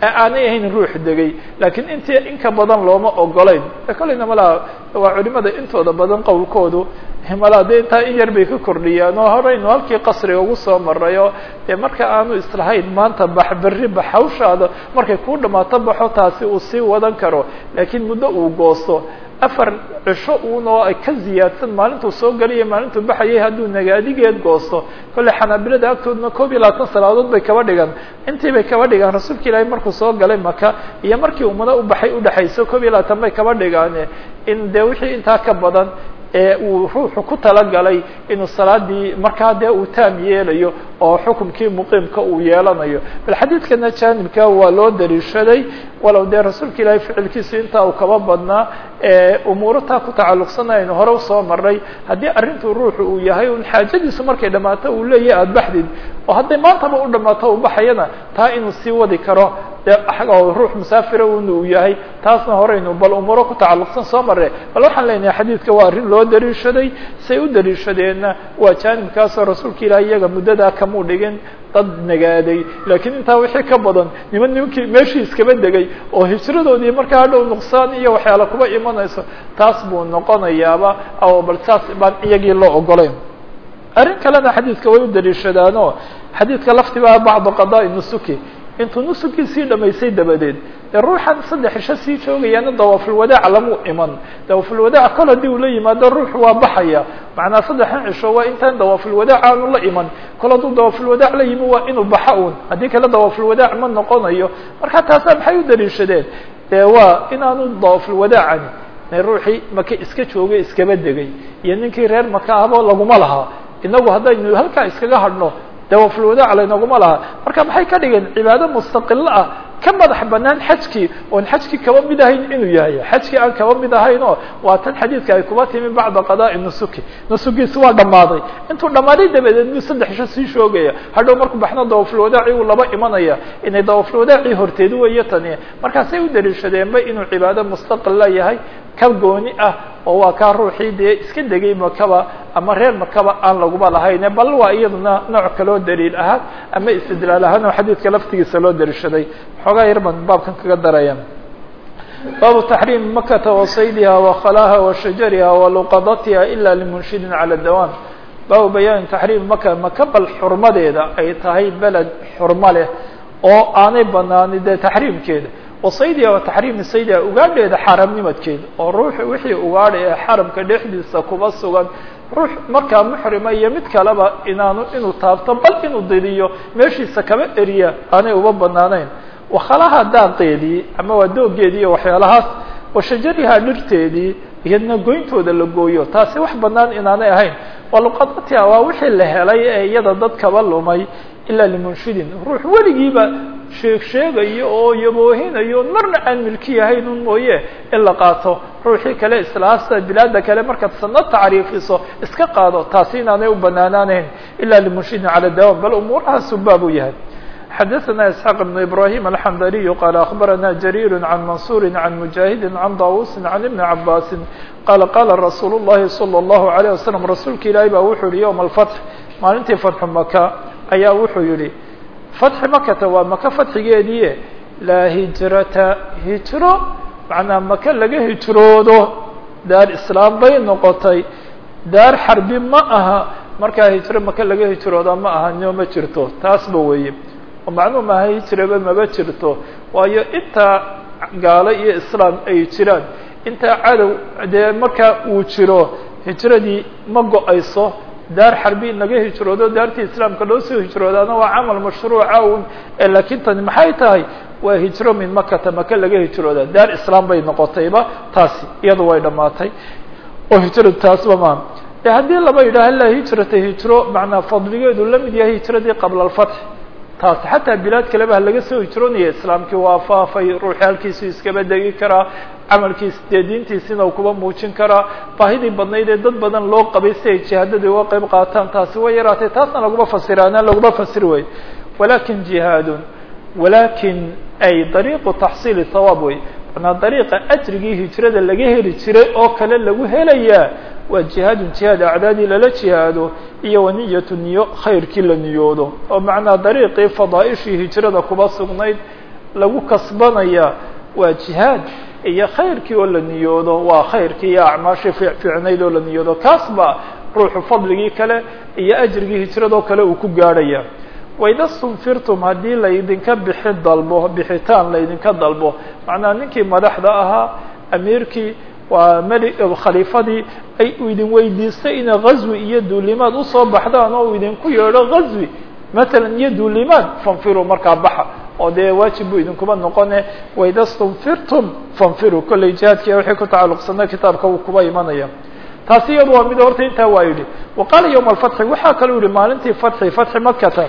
aanay ahayn ruux degay laakiin intii inka badan looma ogolayn kolleyna malaa waa culimada intooda badan qowlkoodu malaa dee intaa in yar bay ka kordhiyaan oo horeynu halkii qasriga ugu soo marayo dee marka aanu islahayn maanta bax berri bax hawshaada markay kuu dhamaato baxo taasi uu sii wadan karo laakiin muddo uu goosto afar cisho uun oo ay ka ziyaadsan maalintuu soo galiya maalintuu baxayay hadduu nagaadigeed goosto kolley xanaabilada agtoodna koob iyo labaatan salaadood bay kaba dhigan intii bay kaba dhigaan rasuulka ilaahay markuu soo galay maka iyo markii umado u baxay udhexayso koob iyo labaatan bay kaba dhigaane in dee wixii intaa ka badan ee uu ruuxu ku talagalay inuu salaadii markaa dee uu taam yeelayo oo xukumkii muqiimka uu yeelanayo bal xadiidkana jaanibka waa loo daliishaday walow dee rasuulka ilaahay ficilkiisu intaa uu kaba badnaa umuuro taa ku tacalluqsana aynu hore usoo maray haddii arrintu ruuxu uu yahay un xaajadiisu markay dhammaato uu leeyahy aada baxdid oo hadday maantaba u dhammaato uu baxayana taa inuu sii wadi karo dee oo ruux musaafira un uu yahay taasna horeynu bal umuuro ku tacalluqsan soo mare bal waxaan leenahay xadiidka waa arrin loo daliishaday say u daliishadeenna waa jaanibkaasoo rasuulka ilaah iyaga muddadaa kamuu dhigin dad nagaaday laakiin intaa wixii ka badan niman nimankii meeshii iskaba degay oo hijradoodii markaa hadhow nuqsaan iyo waxyaala kuba imanayso taas buu noqonayaaba oo bal saas baan iyagii loo ogolayn arrin kalena xadiidka way u daliishadaanoo xadiidka laftiba bacdu qadaai nusuki intuu nusukiisii dhamaysay dabadeed dee ruuxan saddex isho sii joogayaana dawaafulwadaac lamuu iman dawaafulwadaac kol haddii uu la yimaado ruuxu waa baxaya macnaa saddexan cisho waa intaan dawaafulwadaac aanu la iman kol hadduu dawaafulwadaac la yimi waa inuu baxa un haddii kale dawaafulwadaac ma noqonayo marka taasa maxay u daliishadeen dee waa inaanu dawaafulwadaacani ruuxii maka iska joogay iskaba degay iyo ninkii reer maka ahbo laguma laha inagu haddaynu halkaa iskaga hadhno dawaafulwadaac laynaguma laha marka maxay ka dhigeen cibaado mustaqilo ah ka madax banaan xajkii oon xajkii kaba mid ahayn inuu yahay xajkii aan kaba mid ahayn oo waa tan xadiidka ay kuba timi bacda qadaai nusuki nusugiisi waa dhammaaday intuu dhammaaday dabadeed muu saddex isho sii shoogaya hadhow markuu baxna dawaafulwadaaci uu laba imanaya inay dawaafulwadaacii horteed weeye tani markaasay u daliishadeenba inuu cibaado mustaqila yahay ka gooni ah oo waa kaa ruuxii dee iska degay makaba ama reer makaba aan laguba lahayne bal waa iyaduna nooc kaloo daliil ahaan ama istidlaal ahaan oo xadiidka laftigiisa loo daliishaday xoogaa yar baan baabkan kaga daraya baabu taxriimi makata wasaydiha wakhalaaha washajariha waluqadatiha ila limunshidin cala dawaam baabu bayaani taxriimi maka maka bal xurmadeeda ay tahay beled xurmo leh oo aanay banaani dee taxriimkeeda wasaydiha wa taxriimi saydiha ugaadheeda xaramnimadkeeda oo ruux wixii ugaadha ee xaramka dhexdiisa kuba sugan ruux markaa muxrima iyo mid kaleba inaanu inuu taabto bal inuu didiyo meeshiisa kaba eriya aanay uba banaanayn wakhalaha daaqeedii ama waa doogeedii iyo waxyaalahaas washajarihaa dhirteedii iyadna goyntooda la gooyo taasi wax banaan inaanay ahayn waluqadatiha waa wixii la helay ee iyada dad kaba lumay ilaa limunshidin ruux weligiiba sheeg sheegayo oo yaboohinayo marna aan milki yahayn un mooye in la qaato ruuxii kale islaasta bilaada kale markaad sanad tacriifiso iska qaado taasi inaanay u banaanaanayn ilaa limunshidin cala dawam bal umuurahaasu baab u yahay xadaثna isxaaq بn ibrahim alxandaliyu qaala akhbarana jariir can mansuri can mujaahidi can dawusi can ibni cabaasi qaala qaala rasuul الlahi salى الlahu عalيه wasalam rasuulka ilaahi baa wuxuu yihi ywma alfatx maalintii fatxu maka ayaa wuxuu yihi fatxi makata waa maka fatxigeedii laa hijrata hijro macnaa maka laga hijroodo daar islaam bay noqotay daar xarbi ma aha markaa hijro maka laga hijrooda ma aha nio ma jirto taasba weeye oo macnuu maaha hijraba maba jirto waayo intaa gaalo iyo islaam ay jiraan intaa cadow dee markaa uu jiro hijradii ma go-ayso daar xarbi naga hijroodo daartii islaamka loo soo hijroodaana waa camal mashruuca un laakiin tani maxay tahay waa hijro min makata maka laga hijrooda daar islaam bay noqotayba taasi iyadu way dhamaatay oo hijradu taasba maa de haddii laba yidhaaha laa hijrata hijro macnaa fadligeedu la mid yahay hijradii qabla alfatx taas xataa bilaad kaleba laga soo hijroonaya islaamkii waa faafay ruuxi halkiisu iskaba degi karaa camalkiis dee diintiisina uu kuba muujin karaa baahidii badnayd ee dad badan loo qabay si ay jihaadadii uga qayb qaataan taasi way yaraatay taasna laguma fasiraana laguma fasiri way walakin jihaadun walakin ay dariiqu taxsiili hawaab wey manaa dariiqa ajrigii hijrada laga heli jiray oo kale lagu helayaa waa jihaadun jihaad acdaadii lala jihaado iyo waniyatu niyo khayrkii la niyoodo oo macnaa dariiqii fadaaishii hijrada kuba sugnayd lagu kasbanaya waa jihaad iyo khayrkii oo la niyoodo waa khayrkii iyo acmaashii fiicnayd oo la niyoodo kaas ba ruuxu fadligii kale iyo ajrigii hijradoo kale uu ku gaadhaya waida stunfirtum haddii laydinka bixi dalbo bixitaan laydinka dalbo macnaa ninkii madaxda ahaa amiirkii waa meli khaliifadii ay uu idin weydiistay inay ghazwi iyo duulimaad usoo baxdaan oo uu idinku yeedho ghazwi matalan iyo duulimaad fanfiruu markaa baxa oo dee waajib buu idinkuba noqone waida stunfirtum fanfiruu kolley jihaadkiiya wixii ku tacalluqsana kitaabka uu kuba imanaya taasi iyadu waa mid horta intaa waa yidhi wa qaala yowma alfatxi waxaa kaluu yihi maalintii fatxi fatxi makata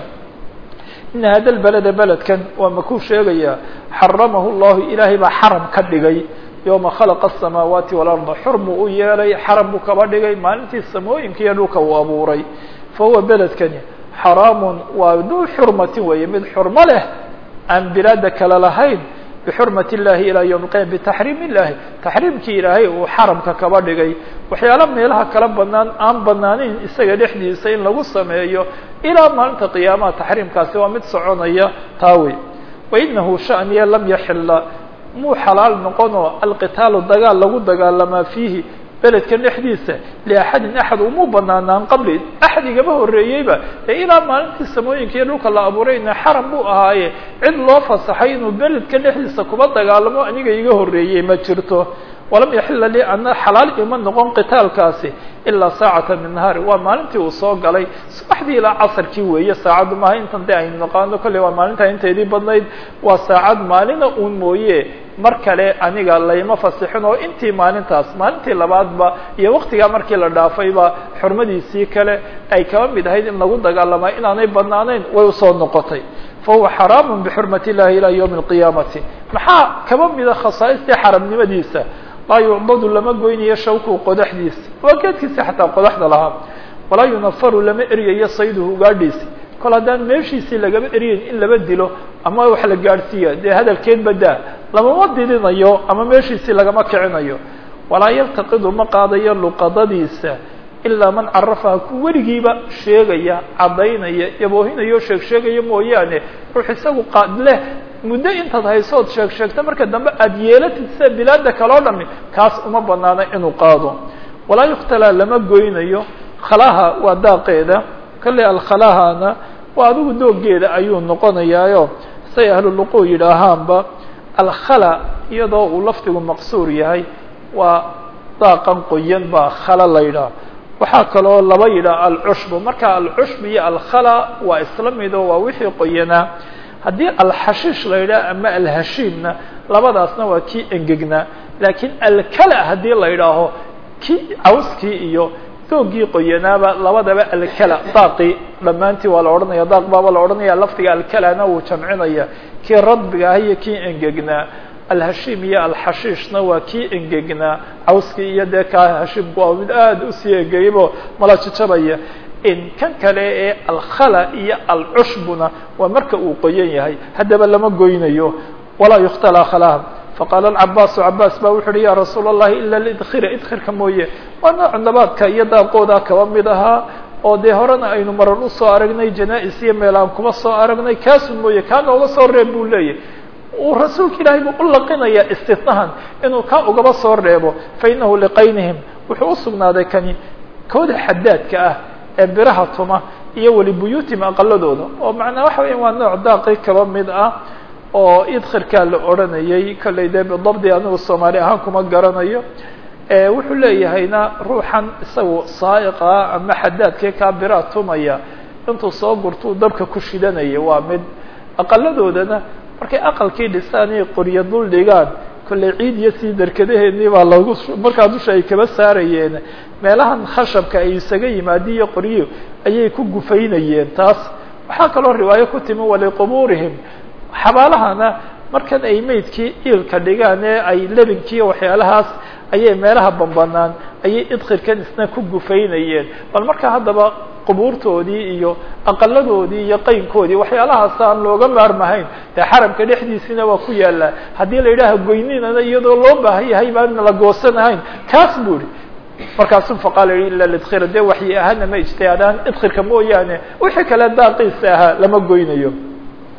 ina hada lbalada beledkan waa makuu sheegayaa xaramahu llahu ilaahay baa xaram ka dhigay yowma khalaqa asamaawaati walarda xurmuu u yeelay xaram buu kaba dhigay maalintii samooyinka iyo dhulka uu abuuray fa huwa beledkani xaraamun waa duu xurmatin weeye mid xurmo leh aan bilaada kale lahayn bxurmat الlahi ilى ywm اqyam btaxriim الlahi taxriimkii ilaahay uu xaramka kaba dhigay waxyaala meelaha kala banaan aan banaaneyn isaga dhexdiisa in lagu sameeyo ilaa maalinta qiyaamaha taxriimkaasi waa mid soconaya taa wey wainahu shaniya lam yaxila muu xalaal noqonoo alqitaalu dagaal lagu dagaalamaa fiihi beledkan dhexdiisa liaxadin axad umuu banaanaan qabli axad igama horeeyeyba ee ilaa maalintii samooyinka iyo dhulka la abuurayna xaram buu ahaaye cid loo fasaxay inuu beledka dhexdiisa kuba dagaalamo aniga iga horeeyey ma jirto walam yaxila lii ana xalaal ima noqon qitaalkaasi ilaa saacata min nahaari waa maalintii uu soo galay subaxdii ilaa casarkii weeye saacaddu maaha intan de aynu naqaano kolley waa maalintaa inteedii badnayd waa saacad maalina uun mooye mar kale aniga layma fasixin oo intii maalintaas maalintii labaadba iyo waktigaa markii la dhaafayba xurmadiisii kale ay kaba mid ahayd in lagu dagaalama inaanay banaanayn way usoo noqotay fahuwa xaraamu bixurmat illahi ilaa ywmi اlqiyaamati maxaa kaba mida khasaaistii xaramnimadiisa laa yucdadu lama goynayo shawku qodaxdiisa waa geedkiisi xataa qodaxda lahaa walaa yunafaru lama eryayo sayduhu ugaadhiisi kol haddaan meeshiisii lagama eryayn in laba dilo ama wax la gaadhsiiya dee hadalkeed badaa lamama didinayo ama meeshiisii lagama kicinayo walaa yaltaqidu ma qaadayo luqadadiisa ilaa man carafaha ku weligiiba sheegaya caddaynaya yaboohinayo sheeg sheegaya mooyaane ruux isagu qaad leh muddo intaad haysood sheeg sheegta marka dambe aada yeelatid sida bilaada kaloo dhami kaas uma banaana inuu qaado walaa yukhtalaa lama goynayo khalaha waa daaqeeda kale alkhalahana waa adigu doogeeda ayuu noqonayaayo say ahluluquu yidhaahaanba alkhala iyadoo uu lafdigu maqsuur yahay waa daaqan qoyan baa khala la yidhaha waxaa kaloo laba yidhaha alcushbu marka alcushb iyo alkhala waa isla mido waa wixii qoyanaa haddii alxashiish la yidhaha ama alhashiimna labadaasna waa kii engegnaa laakiin alkala haddii la yidhaaho kii cawskii iyo doogii qoyanaaba labadaba alkala daaqii dhammaantii waa la odhanaya daaq baaba la odhanaya lafdiga alkalana wuu jamcinaya kii radbiga ah iyo kii engegnaa alhashiim iyo alxashiishna waa kii engegnaa cawskii iyo dee kaa hashiimku waa mid aada usii engegaybo mala jijabaya in kan kale ee alkhala iyo alcushbuna waa marka uu qoyan yahay haddaba lama goynayo walaa yukhtalaa khalaha faqaala alcabaasu cabaas ba wuxu uhi ya rasuula allahi ila lidkhira idkhirka mooye waa nooc nabaadka iyo daaqooda kaba mid ahaa oo dee horena aynu marar usoo aragnay janaa-is iyo meel aan kuma soo aragnay kaasun mooye kaa nooga soo reeb buu leeyahy uu rasuulka ilaahay buu u laqinayaa istinahan inuu kaa ugaba soo reebo fainahu liqaynihim wuxuu usugnaaday kani kooda xadaadka ah ee biraha tuma iyo weli buyuutim aqaladooda oo macnaa waxa weya waa nooc daaqi kaba mid ah oo idkhirkaa la odhanayay kollay dee bidabdi anigu soomaali ahaan kuma garanayo wuxuu leeyahayna ruuxan isagu saaiqa ama xadaadkii kaa biraha tumaya intuu soo gurtuu dabka ku shidanaya waa mid aqaladoodana markay aqalkii dhisaan iyo qorya dul dhigaan kollay ciid iyo sii darkadaheedii baa lagu markaa dusha ay kaba saarayeen meelahan khashabka ay isaga yimaadiin iyo qoryo ayay ku gufaynayeen taas waxaa kaloo riwaayo ku timi waliqubuurihim xabaalahana markan ay meydkii iilka dhigaan ee ay lebinkiiyo waxyaalahaas ayay meelaha bambanaan ayay idkhirkan isna ku gufaynayeen bal markaa haddaba qubuurtoodii iyo aqaladoodii iyo qaynkoodii waxyaalahaas aan looga maarmahayn dee xaramka dhexdiisina waa ku yaallaa haddii la yidhaaha goyninana iyadoo loo baahan yahay baan la goosanahayn kaas buu ihi markaasu faqaala yihi ila lidkhira dee waxyi ahaana ma ijtihaadaan idkhirka mooyaane wixii kale daaqiisa ahaa lama goynayo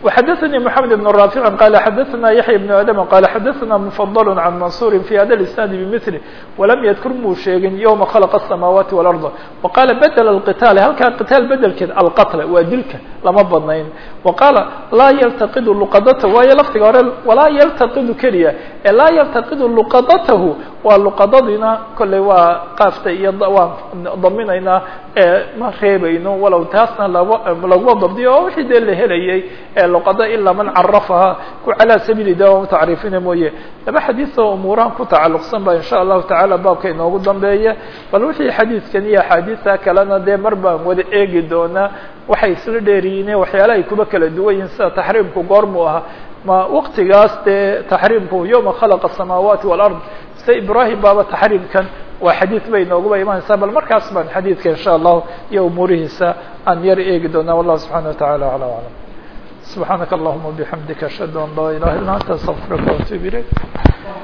وxdثnي محمد بن رافع قال xdثna يحيى بن آdم قال xdثna مفضل عن منصور في hda الاسناaد بمثله ولم ydkr muu sheegin يومa khلق السماaوaaتi والأرض وqاla bdل القتاaل halkaa qتاaل bedelkeed alqتل waa dilka lama badnayn وqاala laa ylتقd لqdته waayo lfdiga hore walaa ylتقd keliya ee laa ylتقd لqdته waa luqadadina kolley waa qaafta iyo waan daminaynaa ma reebayno walow taasna laguma dabdiyo oo wixii dee la helayay ee luqada ilaa man carafaha ku calaa sabiili dawa tacriifina mooye laba xadiis oo umuurahan ku tacalluqsan ba insha allahu tacaala baabka inoogu dambeeya bal wixii xadiidkan iyo axaadiista kalena dee mar baan wada eegi doonaa waxay isla dheeriyiine waxyaala ay kuba kala duwan yihin sida taxriimku goormu ahaa ma waktigaas dee taxriimku yowma khalaqa asamaawaati walard se ibrahim baaba taxriimkan waa xadiid bay nooguba imanaysaa bal markaas baan xadiidka insha allahu iyo umuurihiisa aan yar eegi doonaa wallahu subxana wataعala alى aclam subxaanaka allahuma bixamdika ashhadu an laa ilaha illa anta astaqfirka waatuub ilayk